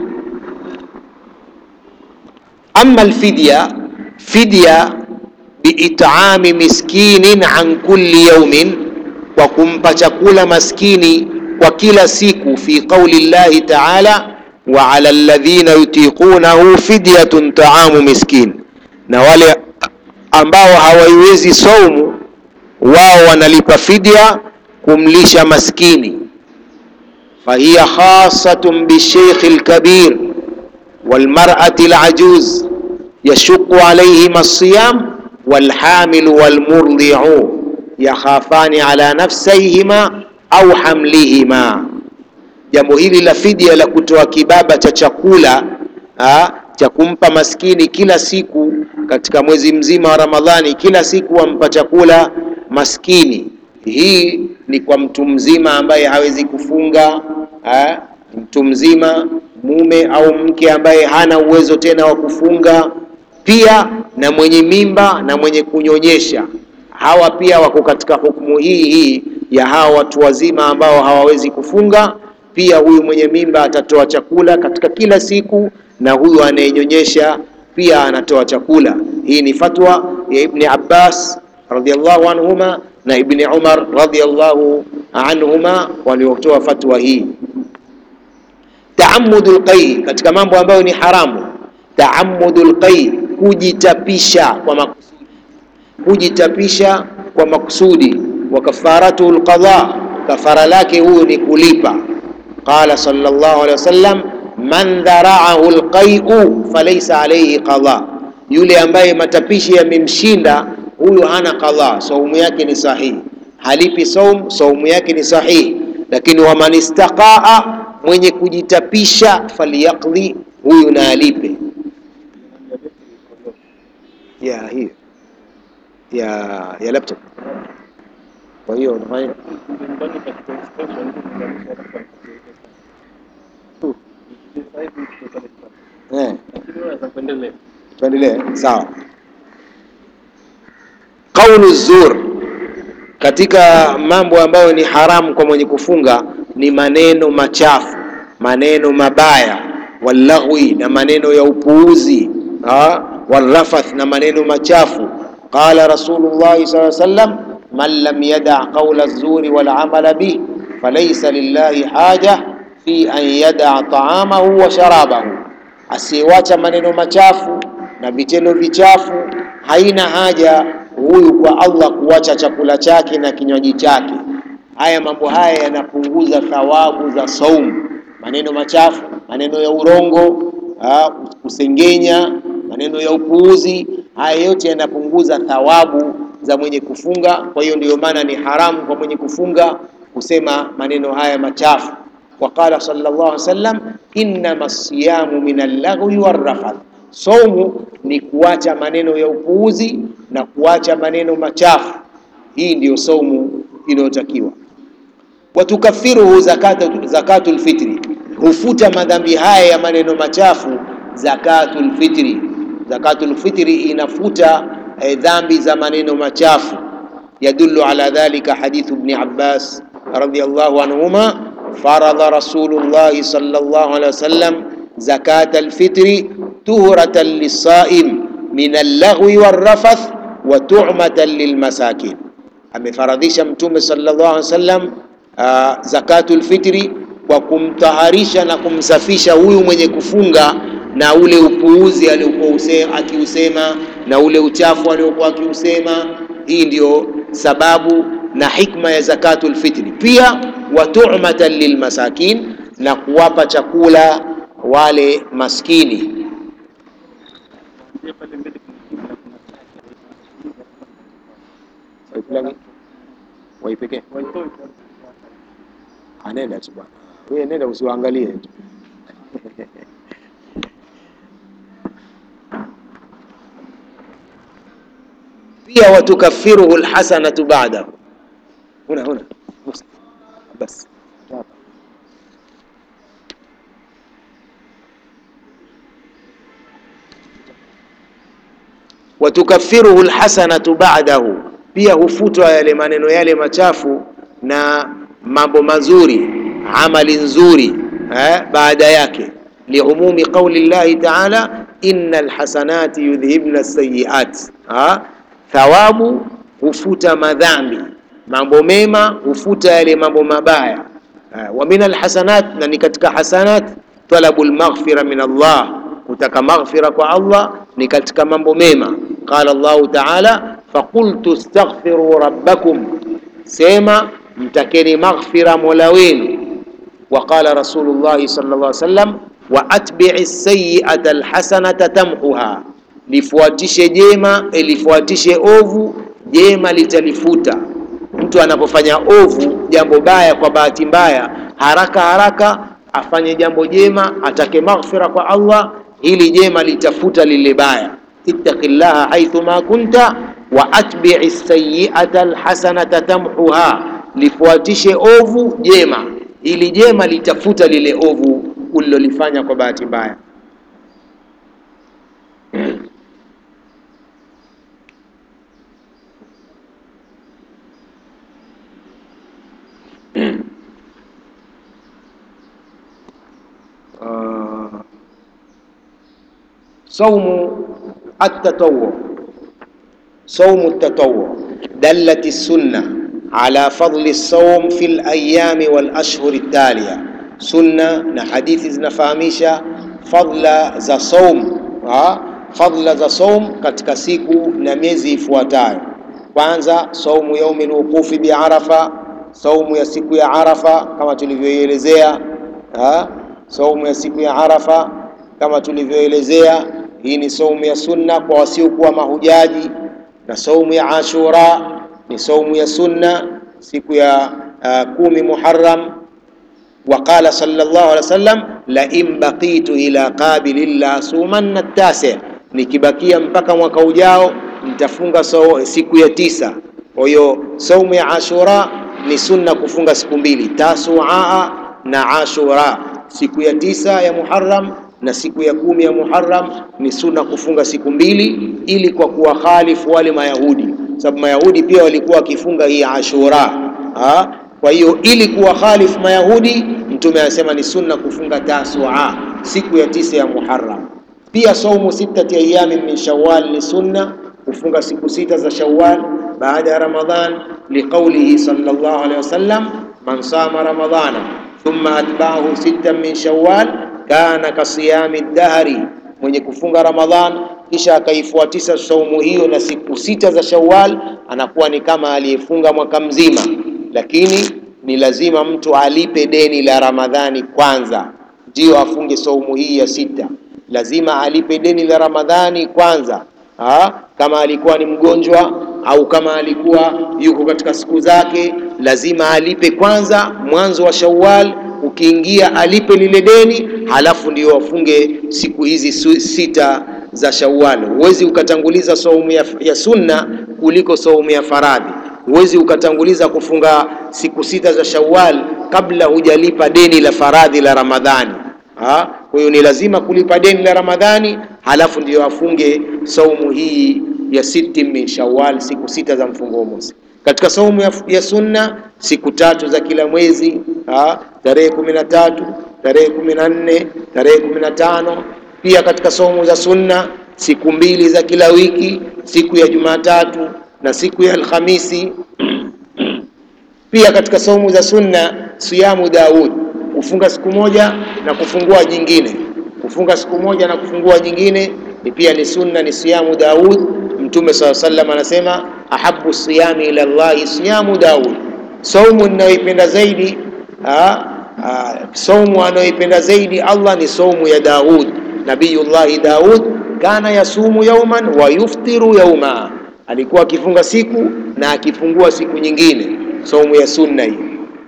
Amma alfidya, fidya biit'ami miskinin an kulli yawmin, kwa kumpa chakula maskini kwa kila siku, fi qauli llahi ta'ala wa ala alladhina yutiqunahu fidyatun ta'amu miskin, na wale ambao hawaiwezi saumu wao wanalipa fidya kumlisha maskini. fahiya khasatun bisheikh lkabir walmar'ati lajuz yashuqu alayhim alsiyam walhamilu walmurdi'u yakhafani ala nafsayhima au hamlihima. Jambo hili la fidya la kutoa kibaba cha chakula ha, cha kumpa maskini kila siku katika mwezi mzima wa Ramadhani, kila siku wampa chakula maskini. Hii ni kwa mtu mzima ambaye hawezi kufunga ha, mtu mzima mume au mke ambaye hana uwezo tena wa kufunga, pia na mwenye mimba na mwenye kunyonyesha. Hawa pia wako katika hukumu hii hii ya hawa watu wazima ambao hawawezi kufunga. Pia huyu mwenye mimba atatoa chakula katika kila siku, na huyu anayenyonyesha pia anatoa chakula. Hii ni fatwa ya Ibni Abbas radhiallahu anhuma na Ibni Umar radhiallahu anhuma waliotoa fatwa hii. Taamudul qai, katika mambo ambayo ni haramu, taamudul qai, kujitapisha kwa makusudi, kujitapisha kwa makusudi. Wa kafaratu alqadha, kafara lake huyu ni kulipa. Qala sallallahu alaihi wasallam, man dharaahu alqai'u falaysa alayhi qadha, yule ambaye matapishi yamemshinda huyu hana qadha, saumu yake ni sahihi, halipi saum, saumu yake ni sahihi. Lakini waman istaqaa, mwenye kujitapisha, falyaqdi, huyu na alipe. Ya hiyo ya ya laptop. Kwa hiyo unafanya nyumbani katika station kuunganisha na kwa sasa hivi tuko pale eh, lakini wewe unaweza kuendelea tuendelee. Sawa. Qaulu zur, katika mambo ambayo ni haramu kwa mwenye kufunga ni maneno machafu, maneno mabaya, wallaghwi, na maneno ya upuuzi, ah, warrafath, na maneno machafu. Qala Rasulullahi sallallahu alaihi wasallam, man lam yada qawla zuri wal amala bih falaysa lillahi haja fi an yada taamahu wa sharabahu, asiyewacha maneno machafu na vitendo vichafu, haina haja huyu kwa Allah kuacha chakula chake na kinywaji chake. Haya mambo haya yanapunguza thawabu za saumu. Maneno machafu, maneno ya urongo, ah, kusengenya, maneno ya upuuzi, haya yote yanapunguza thawabu za mwenye kufunga. Kwa hiyo ndiyo maana ni haramu kwa mwenye kufunga kusema maneno haya machafu. Waqala sallallahu alaihi wasallam, innama siyamu min allaghwi warrafath, saumu ni kuacha maneno ya upuuzi na kuacha maneno machafu. Hii ndiyo saumu inayotakiwa. Watukafiruhu zakatu, zakatul fitri, hufuta madhambi haya ya maneno machafu zakatul fitri. Zakatul fitri inafuta eh, dhambi za maneno machafu. Yadullu ala dhalika hadithu ibn Abbas radhiyallahu anhuma faradha Rasulullah sallallahu alaihi wasallam zakat alfitri tuhratan lisaim min allaghwi warrafath wa tu'matan lilmasakin, amefaradhisha Mtume sallallahu alaihi wasallam uh, zakatul fitri kwa kumtaharisha na kumsafisha huyu mwenye kufunga na ule upuuzi aliokuwa akiusema na ule uchafu aliokuwa akiusema. Hii ndio sababu na hikma ya zakatul fitri. Pia wa tu'matan lilmasakin, na kuwapa chakula wale maskini. Waipekee anenda tu bwana, wewe nenda usiwaangalie tu. Pia watukafiruhu alhasanatu ba'dahu. Huna huna bas watukafiruhu alhasanatu ba'dahu, pia hufutwa yale maneno yale machafu na mambo mazuri, amali nzuri eh, baada yake. Liumumi qauli llahi taala innal hasanati yudhhibna sayiat, thawabu hufuta madhambi, mambo mema hufuta yale mambo mabaya. Wa min alhasanat, na ni katika hasanat talabu lmaghfira min Allah, kutaka maghfira kwa Allah ni katika mambo mema. Qala Allahu taala faqultu astaghfiru rabbakum, sema mtakeni maghfira mola wenu. Wa qala Rasulullahi sallallahu alaihi wasallam wa atbi'i sayyi'ata alhasanata tamhuha, lifuatishe jema lifuatishe ovu, jema litalifuta. Mtu anapofanya ovu, jambo baya, kwa bahati mbaya, haraka haraka afanye jambo jema, atake maghfira kwa Allah, hili jema litafuta lile baya. ittaqillaha haithu ma kunta wa atbi'i sayyi'ata alhasanata tamhuha lifuatishe ovu jema, ili jema litafuta lile ovu ulilolifanya kwa bahati mbaya. Uh, saumu at-tatawwu, saumu at-tatawwu dallati sunna ala fadli saum fi layami walashhuri talia. Sunna na hadithi zinafahamisha fadla za saum, fadla za saum katika siku na miezi ifuatayo. Kwanza, saumu yaumi lwuqufi biarafa, saumu ya siku ya Arafa kama tulivyoielezea. Saumu ya siku ya Arafa kama tulivyoelezea, hii ni saumu ya sunna kwa wasiokuwa mahujaji, na saumu ya Ashura ni saumu ya sunna siku ya uh, kumi Muharram. Wa qala sallallahu alaihi wasallam la in baqitu ila qabilin la asumanna tasi, nikibakia mpaka mwaka ujao nitafunga so, siku ya tisa. Kwa hiyo saumu ya Ashura ni sunna kufunga siku mbili, Tasua na Ashura. Siku ya tisa ya Muharram na siku ya kumi ya Muharram ni sunna kufunga siku mbili, ili kwa kuwa khalifu wale Mayahudi sababu Mayahudi pia walikuwa wakifunga hii Ashura ha? Kwa hiyo ili kuwa khalifu Mayahudi, Mtume anasema ni sunna kufunga Tasua, siku ya tisa ya Muharram. Pia saumu sittati ayami min Shawwal ni sunna, kufunga siku sita za Shawwal baada ya Ramadhan, liqaulihi sallallahu alaihi wasallam man sama ramadhana thumma atba'ahu sittan min Shawwal kana kasiyami dahri, mwenye kufunga Ramadhan kisha akaifuatisha saumu hiyo na siku sita za Shawwal, anakuwa ni kama aliyefunga mwaka mzima. Lakini ni lazima mtu alipe deni la Ramadhani kwanza, ndiyo afunge saumu hii ya sita. Lazima alipe deni la Ramadhani kwanza ha? Kama alikuwa ni mgonjwa au kama alikuwa yuko katika siku zake, lazima alipe kwanza mwanzo wa Shawwal ukiingia alipe lile deni, halafu ndio afunge siku hizi sita za Shawwal. Huwezi ukatanguliza saumu ya, ya sunna kuliko saumu ya faradhi. Huwezi ukatanguliza kufunga siku sita za Shawwal kabla hujalipa deni la faradhi la Ramadhani. Ha? Kwa hiyo ni lazima kulipa deni la Ramadhani, halafu ndio afunge saumu hii ya siti min Shawwal, siku sita za mfungo mosi. Katika saumu ya, ya sunna siku tatu za kila mwezi, ha? tarehe kumi na tatu, tarehe kumi na nne, tarehe kumi na tano. Pia katika saumu za sunna siku mbili za kila wiki, siku ya Jumatatu na siku ya Alhamisi. Pia katika saumu za sunna siyamu Daud, kufunga siku moja na kufungua nyingine. Kufunga siku moja na kufungua nyingine ni pia ni sunna, ni siyamu Daud. Mtume swalla sallam anasema ahabu siyami ila llahi siyamu Daud, saumu ninayoipenda zaidi ah, ah, saumu anayoipenda zaidi Allah ni saumu ya Daud. Nabiyullahi Daud kana yasumu yauman wa yuftiru yauma, alikuwa akifunga siku na akifungua siku nyingine, saumu ya sunna hii.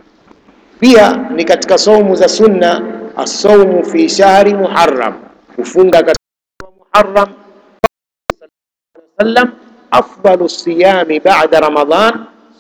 Pia ni katika saumu za sunna asaumu fi shahri Muharram, kufunga katika Muharram sallam afdalu siyami ba'da Ramadhan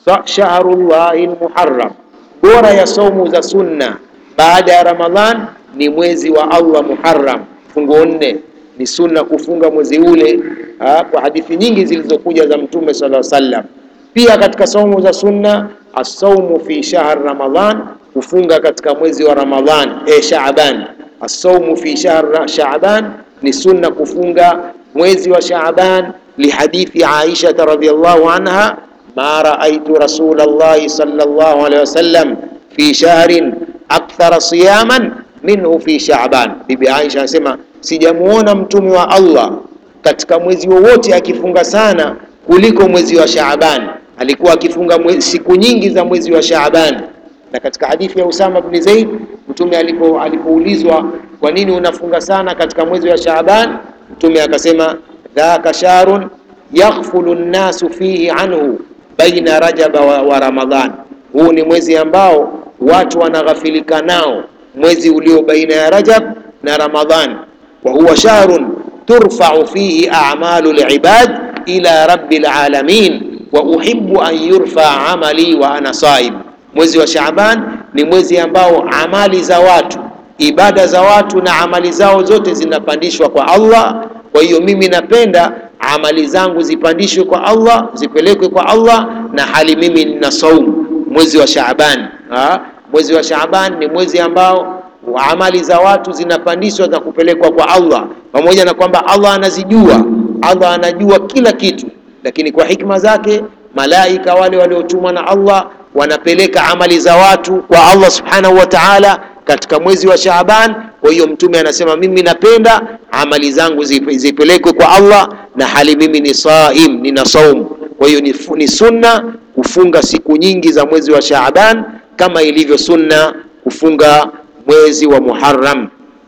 shahrullahi almuharram, bora ya saumu za sunna baada ya Ramadhan ni mwezi wa Allah Muharram, fungo nne ni sunna kufunga mwezi ule ha, kwa hadithi nyingi zilizokuja za Mtume sallallahu alaihi wasallam. Pia katika saumu za sunna asaumu fi shahr Ramadhan, kufunga katika mwezi wa Ramadhan e Shaaban. Asaumu fi shahr Shaaban ni sunna kufunga mwezi wa Shaaban, lihadithi Aisha radhiyallahu anha ma raaitu rasulallahi sallallahu alaihi wasallam fi shahrin akthara siyaman minhu fi Shaaban. Bibi Aisha anasema sijamuona mtume wa Allah katika mwezi wowote akifunga sana kuliko mwezi wa Shaaban. Alikuwa akifunga mwe, siku nyingi za mwezi wa Shaaban. Na katika hadithi ya Usama bin Zaid, mtume alipo alipoulizwa kwa nini unafunga sana katika mwezi wa Shaaban, mtume akasema dhaka shahrun yaghfulu nnasu fihi anhu baina rajaba wa, wa Ramadhan. Huu ni mwezi ambao watu wanaghafilika nao, mwezi ulio baina ya Rajab na Ramadhan wa huwa shahrun turfa'u fihi a'malu al-ibad ila rabbil alamin wa uhibbu an yurfa amali wa ana saim. Mwezi wa Shaaban ni mwezi ambao amali za watu, ibada za watu na amali zao zote zinapandishwa kwa Allah. Kwa hiyo mimi napenda amali zangu zipandishwe kwa Allah, zipelekwe kwa Allah na hali mimi nina saumu mwezi wa Shaaban. Ha? Mwezi wa Shaaban ni mwezi ambao amali za watu zinapandishwa na kupelekwa kwa Allah, pamoja na kwamba Allah anazijua, Allah anajua kila kitu, lakini kwa hikma zake malaika wale waliotumwa na Allah wanapeleka amali za watu kwa Allah subhanahu wa ta'ala katika mwezi wa Shaaban. Kwa hiyo Mtume anasema mimi napenda amali zangu zipelekwe kwa Allah na hali mimi ni saim, nina saumu. Kwa hiyo ni, ni sunna kufunga siku nyingi za mwezi wa Shaaban kama ilivyo sunna kufunga mwezi wa Muharram.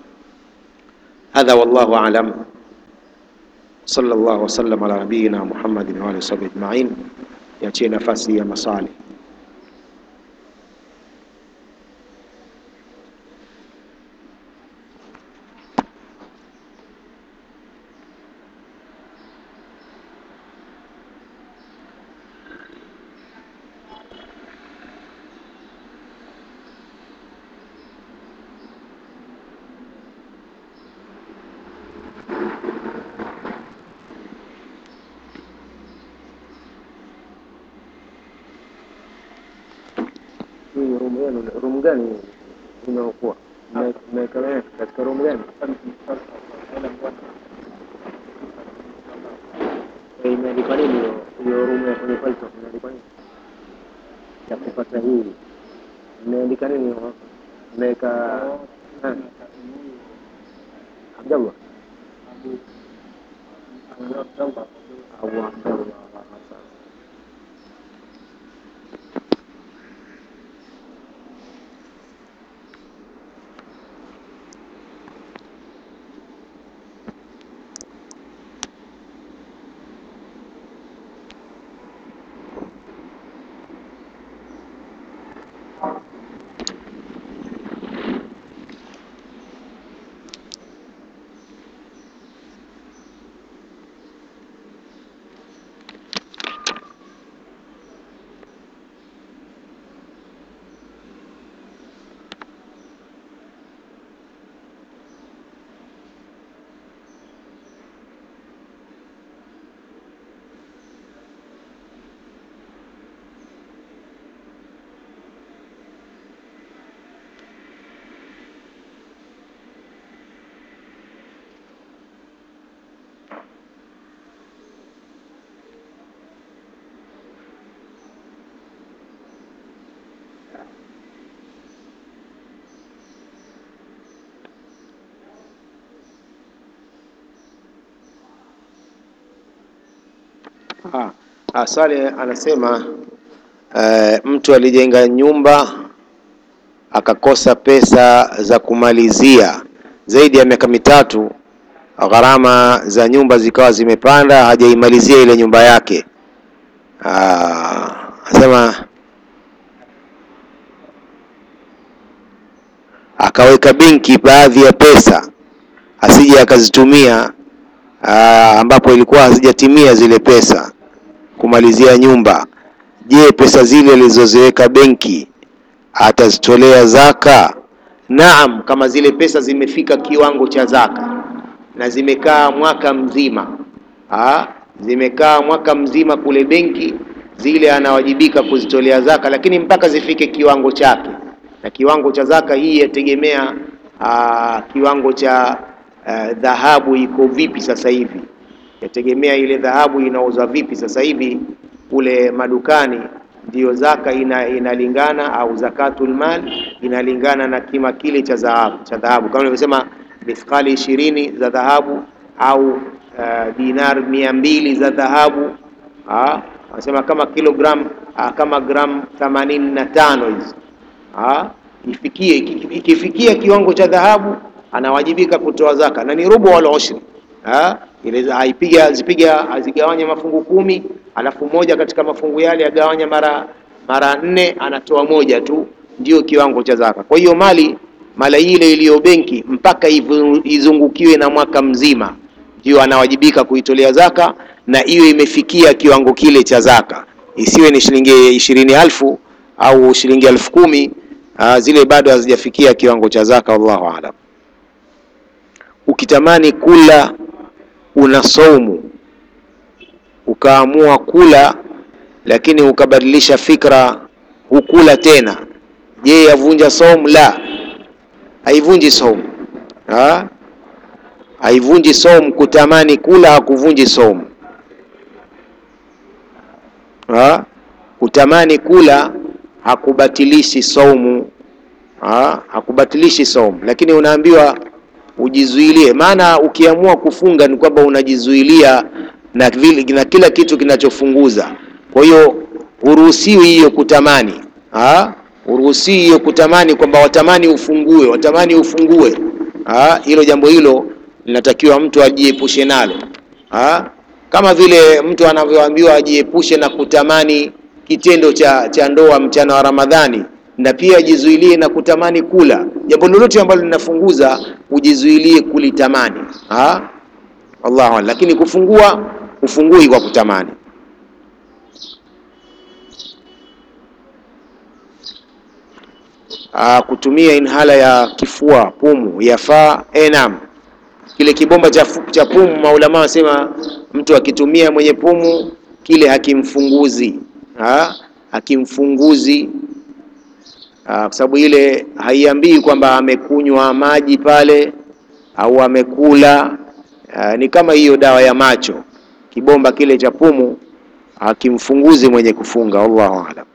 Hadha wallahu a'lam. Sallallahu wasallam ala nabiyina Muhammadin wa alihi wasahbihi ajma'in. Niachie nafasi ya maswali. Hii room yenu, room gani inaokuwa mmeweka katika room gani? Eh, Imeandikwa nini hiyo hiyo room ya kwenye falsafa imeandikwa nini? Ya kupata hii imeandika nini hiyo? Mmeweka eh, Abdallah Abu Abdallah sasa. Ah, ah, swali anasema eh, mtu alijenga nyumba akakosa pesa za kumalizia zaidi ya miaka mitatu, gharama za nyumba zikawa zimepanda, hajaimalizia ile nyumba yake. Ah, anasema akaweka benki baadhi ya pesa asije akazitumia ah, ambapo ilikuwa hazijatimia zile pesa kumalizia nyumba. Je, pesa zile alizoziweka benki atazitolea zaka? Naam, kama zile pesa zimefika kiwango cha zaka na zimekaa mwaka mzima ah, zimekaa mwaka mzima kule benki, zile anawajibika kuzitolea zaka, lakini mpaka zifike kiwango chake, na kiwango cha zaka hii yategemea ah, kiwango cha ah, dhahabu iko vipi sasa hivi, yategemea ile dhahabu inauzwa vipi sasa hivi kule madukani ndiyo zaka ina, inalingana au zakatul mal inalingana na kima kile cha dhahabu cha dhahabu kama nilivyosema mithqali ishirini za dhahabu au uh, dinar mia mbili za dhahabu ah, wanasema kama kilogram ah, kama gram themanini na tano hizi ah, ifikie iki- ikifikia kiwango cha dhahabu anawajibika kutoa zaka na ni rubu wal ushri ah, ile aipiga zipiga azigawanya mafungu kumi alafu moja katika mafungu yale agawanya mara mara nne anatoa moja tu ndio kiwango cha zaka kwa hiyo mali mali ile iliyo benki mpaka ivu- izungukiwe na mwaka mzima ndio anawajibika kuitolea zaka na iwe imefikia kiwango kile cha zaka isiwe ni shilingi ishirini elfu au shilingi elfu kumi ah, zile bado hazijafikia kiwango cha zaka wallahu alam ukitamani kula una saumu ukaamua kula lakini ukabadilisha fikra hukula tena je yavunja saumu la haivunji saumu ha? haivunji saumu kutamani kula hakuvunji saumu ha? kutamani kula hakubatilishi saumu ha? hakubatilishi saumu lakini unaambiwa ujizuilie maana ukiamua kufunga ni kwamba unajizuilia na, vile, na kila kitu kinachofunguza kwa hiyo huruhusiwi hiyo kutamani ha? huruhusiwi hiyo kutamani kwamba watamani ufungue watamani ufungue ha? hilo jambo hilo linatakiwa mtu ajiepushe nalo ha? kama vile mtu anavyoambiwa ajiepushe na kutamani kitendo cha, cha ndoa mchana wa Ramadhani na pia ajizuilie na kutamani kula jambo lolote ambalo linafunguza ujizuilie kulitamani ha? Allahu a'lam. lakini kufungua ufungui kwa kutamani Aa, kutumia inhala ya kifua pumu yafaa eh, naam kile kibomba cha, fu- cha pumu maulama wasema mtu akitumia mwenye pumu kile hakimfunguzi ha? hakimfunguzi Ah, kwa sababu ile haiambii kwamba amekunywa maji pale au amekula. Ah, ni kama hiyo dawa ya macho, kibomba kile cha pumu hakimfunguzi mwenye kufunga. Wallahu aalam.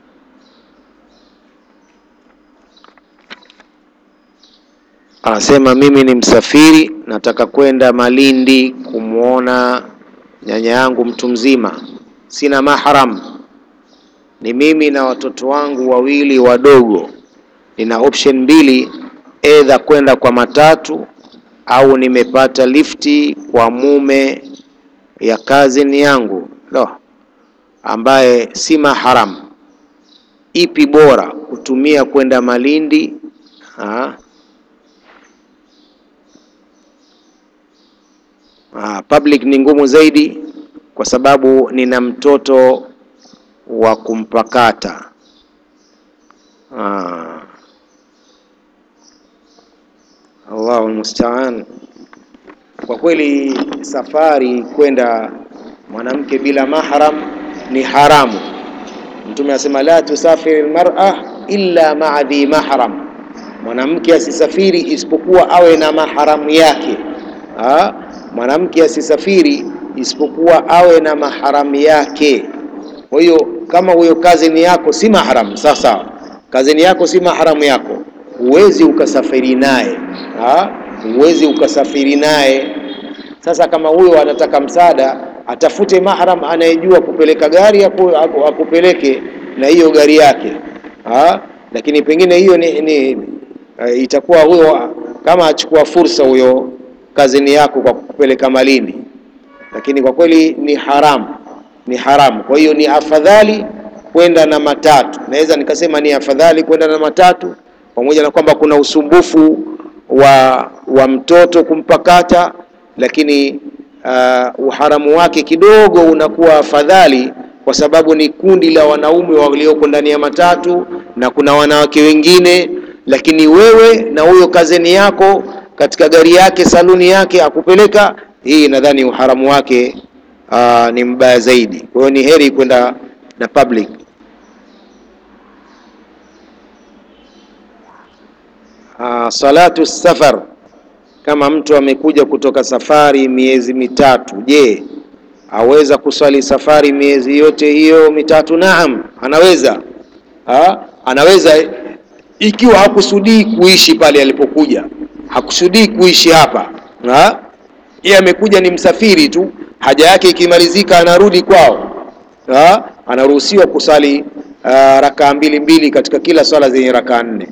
Anasema mimi ni msafiri, nataka kwenda Malindi kumwona nyanya yangu mtu mzima, sina mahram, ni mimi na watoto wangu wawili wadogo. Nina option mbili, edha kwenda kwa matatu au nimepata lifti kwa mume ya cousin yangu lo, ambaye si mahram. Ipi bora kutumia kwenda Malindi ha? Ah, public ni ngumu zaidi kwa sababu nina mtoto wa kumpakata. Ah. Allahu musta'an. Kwa kweli safari kwenda mwanamke bila mahram ni haramu. Mtume anasema la tusafiri almar'a illa ma'a dhi mahram, mwanamke asisafiri isipokuwa awe na maharamu yake. Ah, mwanamke asisafiri isipokuwa awe na maharamu yake. Kwa hiyo kama huyo kazini yako si mahram, sawa sawa, kazini yako si mahramu yako, huwezi ukasafiri naye, ah, huwezi ukasafiri naye. Sasa kama huyo anataka msaada, atafute mahram anayejua kupeleka gari aku, aku, akupeleke na hiyo gari yake ha? Lakini pengine hiyo ni, ni uh, itakuwa huyo kama achukua fursa huyo kazini yako kwa kupeleka Malindi, lakini kwa kweli ni haramu, ni haramu. Kwa hiyo ni afadhali kwenda na matatu, naweza nikasema ni afadhali kwenda na matatu, pamoja na kwamba kuna usumbufu wa wa mtoto kumpakata, lakini uh, uharamu wake kidogo unakuwa afadhali, kwa sababu ni kundi la wanaume walioko ndani ya matatu na kuna wanawake wengine, lakini wewe na huyo kazeni yako katika gari yake saluni yake akupeleka, hii nadhani uharamu wake uh, ni mbaya zaidi. Kwa hiyo ni heri kwenda na public. Uh, salatu safar, kama mtu amekuja kutoka safari miezi mitatu, je, aweza kuswali safari miezi yote hiyo mitatu? Naam, anaweza ha? Anaweza ikiwa hakusudii kuishi pale alipokuja, hakusudii kuishi hapa ha? Yeye amekuja ni msafiri tu, haja yake ikimalizika anarudi kwao ha? Anaruhusiwa kusali uh, rakaa mbili mbili katika kila swala zenye rakaa nne.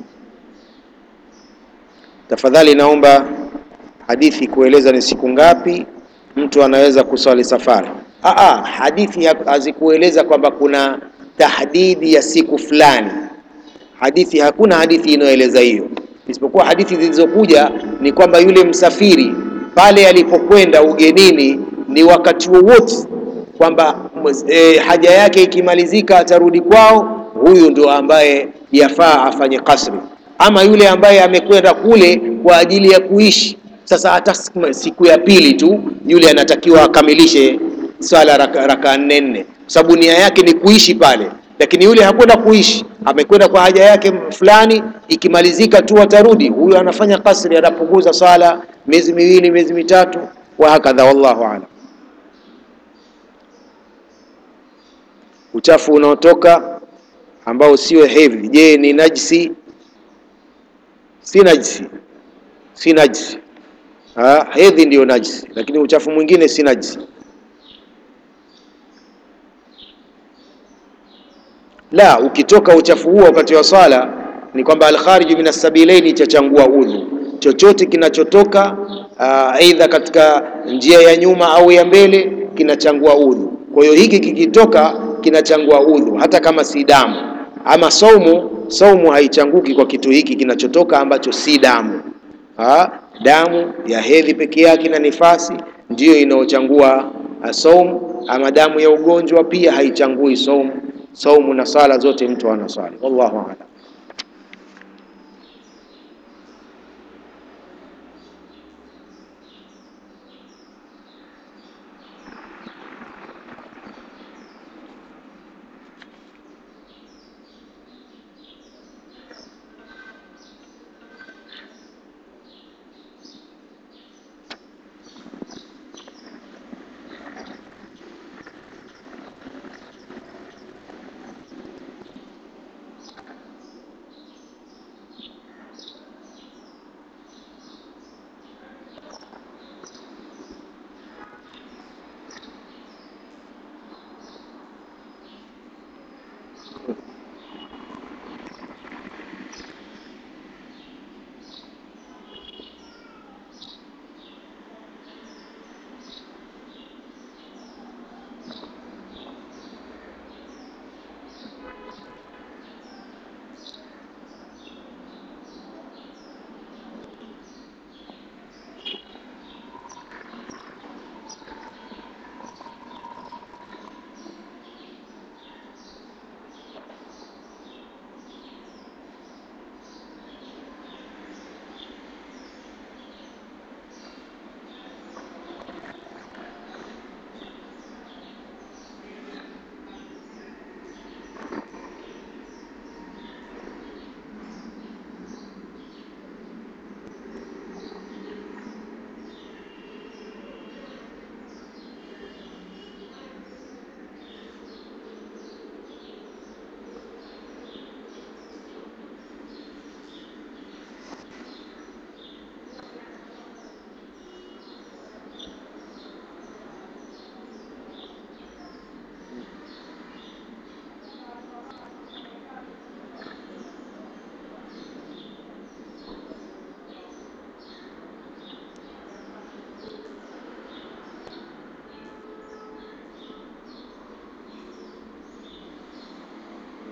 Tafadhali naomba hadithi kueleza ni siku ngapi mtu anaweza kuswali safari. Aa, hadithi hazikueleza kwamba kuna tahdidi ya siku fulani. Hadithi, hakuna hadithi inayoeleza hiyo, isipokuwa hadithi zilizokuja ni kwamba yule msafiri pale alipokwenda ugenini ni wakati wowote, kwamba e, haja yake ikimalizika atarudi kwao. Huyu ndio ambaye yafaa afanye kasri ama yule ambaye amekwenda kule kwa ajili ya kuishi. Sasa hata siku ya pili tu yule anatakiwa akamilishe swala raka, raka nne nne, kwa sababu nia yake ni kuishi pale. Lakini yule hakwenda kuishi, amekwenda kwa haja yake fulani, ikimalizika tu atarudi. Huyo anafanya kasri, anapunguza swala miezi miwili, miezi mitatu, wa hakadha. Wallahu aalam. Uchafu unaotoka ambao sio hedhi, je, ni najisi? Si najisi, si najisi. Ha, hedhi ndiyo najisi, lakini uchafu mwingine si najisi. La, ukitoka uchafu huo wakati wa swala ni kwamba alkhariju min assabilaini chachangua udhu. Chochote kinachotoka aidha katika njia ya nyuma au ya mbele kinachangua udhu. Kwa hiyo hiki kikitoka kinachangua udhu, hata kama si damu. Ama saumu, saumu haichanguki kwa kitu hiki kinachotoka ambacho si damu. Ha? Damu ya hedhi peke yake na nifasi ndiyo inayochangua saumu, ama damu ya ugonjwa pia haichangui saumu. Saumu na sala zote mtu anaswali. Wallahu a'lam.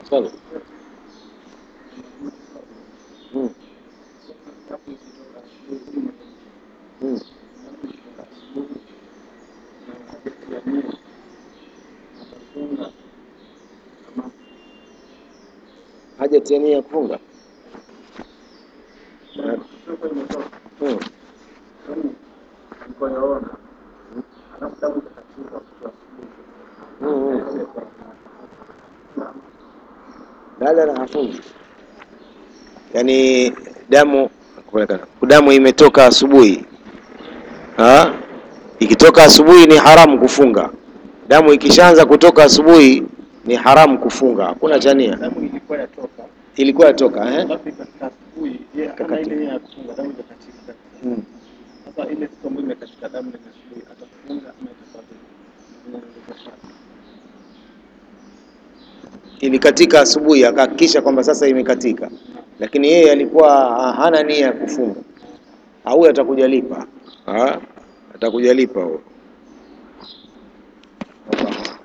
Sawa. Mm. Mm. Hajatia nia ya kufunga. Mm. Mm, mm. La la la hafungi. Yaani damu damu imetoka asubuhi. Ah? Ikitoka asubuhi ni haramu kufunga. Damu ikishaanza kutoka asubuhi ni haramu kufunga. Hakuna cha nia. damu ilikuwa yatoka Ilikuwa yatoka eh? alafu ikafika asubuhi yeye hana ile nia ya kufunga damu ikakatika Mm. sasa ile siku ambayo imekatika damu ile asubuhi atafunga ama itakuwa vipi Inaelekea sana. Ilikatika asubuhi akahakikisha kwamba sasa imekatika, lakini yeye alikuwa hana nia ya kufunga. Au atakuja lipa. Ah? Atakuja lipa huyo. Allah.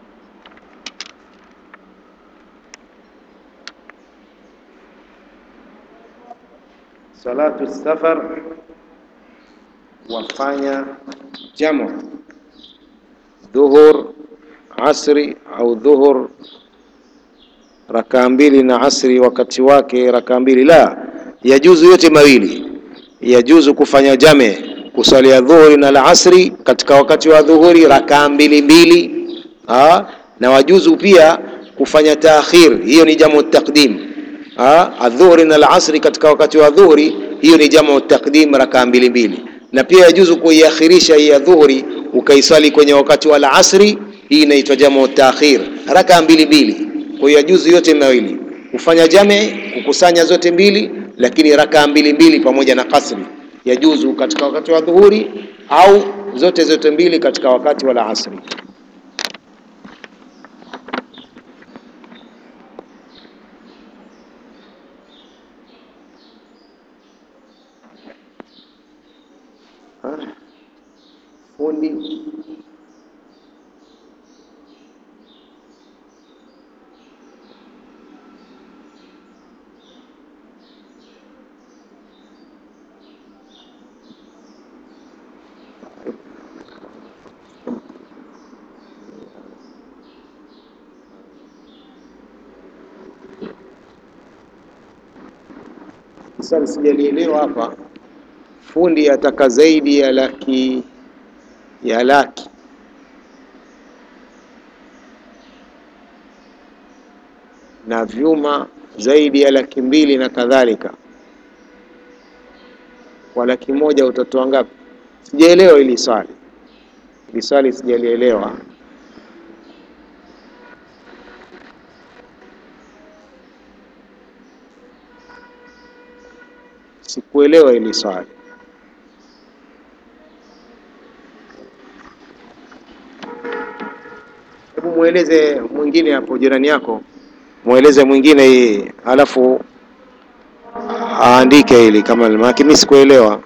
Salatu safar wafanya jamu dhuhur asri au dhuhur rakaa mbili na asri wakati wake rakaa mbili la yajuzu yote mawili yajuzu kufanya jame kusalia dhuhuri na la asri katika wakati wa dhuhuri rakaa mbili mbili ah, na wajuzu pia kufanya taakhir hiyo ni jamu taqdim ah, adhuhuri na la asri katika wakati wa dhuhuri hiyo ni jamu taqdim rakaa mbili mbili na pia yajuzu kuiakhirisha hii ya dhuhuri ukaiswali kwenye wakati wa la asri hii inaitwa jamu taakhir rakaa mbili mbili kwa hiyo yajuzu yote mawili kufanya jame kukusanya zote mbili lakini rakaa mbili mbili pamoja na kasri yajuzu katika wakati wa dhuhuri au zote zote mbili katika wakati wa la asri Ah, fundi Sasa sijalielewa hapa, fundi ataka zaidi ya laki ya laki na vyuma zaidi ya laki mbili na kadhalika. Kwa laki moja utatoa ngapi? Sijaelewa hili swali, hili swali sijalielewa. Sikuelewa hili swali. Hebu mweleze mwingine hapo, jirani yako, mweleze mwingine hii, alafu aandike hili kama, maana mimi sikuelewa.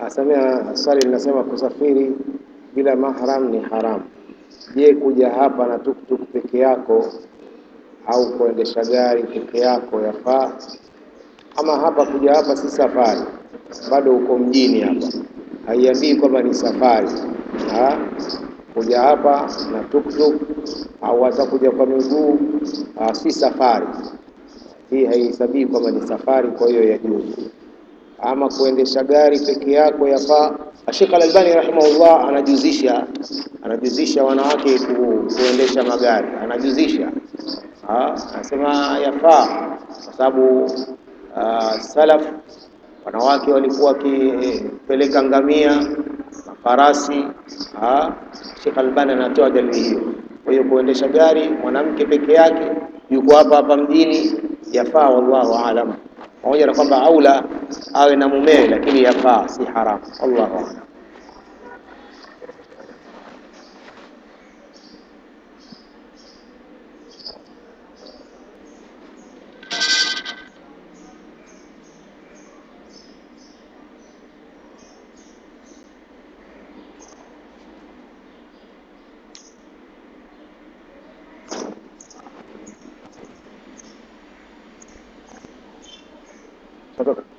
Asamia swali linasema kusafiri bila mahram ni haramu. Je, kuja hapa na tuktuk peke yako au kuendesha gari peke yako yafaa? Ama hapa kuja hapa si safari, bado uko mjini hapa, haiambii kwamba ni safari ha? Kuja hapa na tuktuk au hata kuja kwa miguu ah, si safari hii, haihesabii kwamba ni safari, kwa hiyo yajuzu ama kuendesha gari peke yako yafaa. Sheikh Al-Albani rahimahullah anajuzisha anajuzisha wanawake ku, kuendesha magari anajuzisha, Ah, anasema yafaa kwa sababu ah, salaf wanawake walikuwa wakipeleka ngamia na farasi. Ah, Sheikh Albani anatoa dalili hiyo. Kwa hiyo kuendesha gari mwanamke peke yake yuko hapa hapa mjini yafaa, wallahu aalam, pamoja na kwamba aula awe na mumewe, lakini yafaa, si haramu. Wallahu aalam. Toka.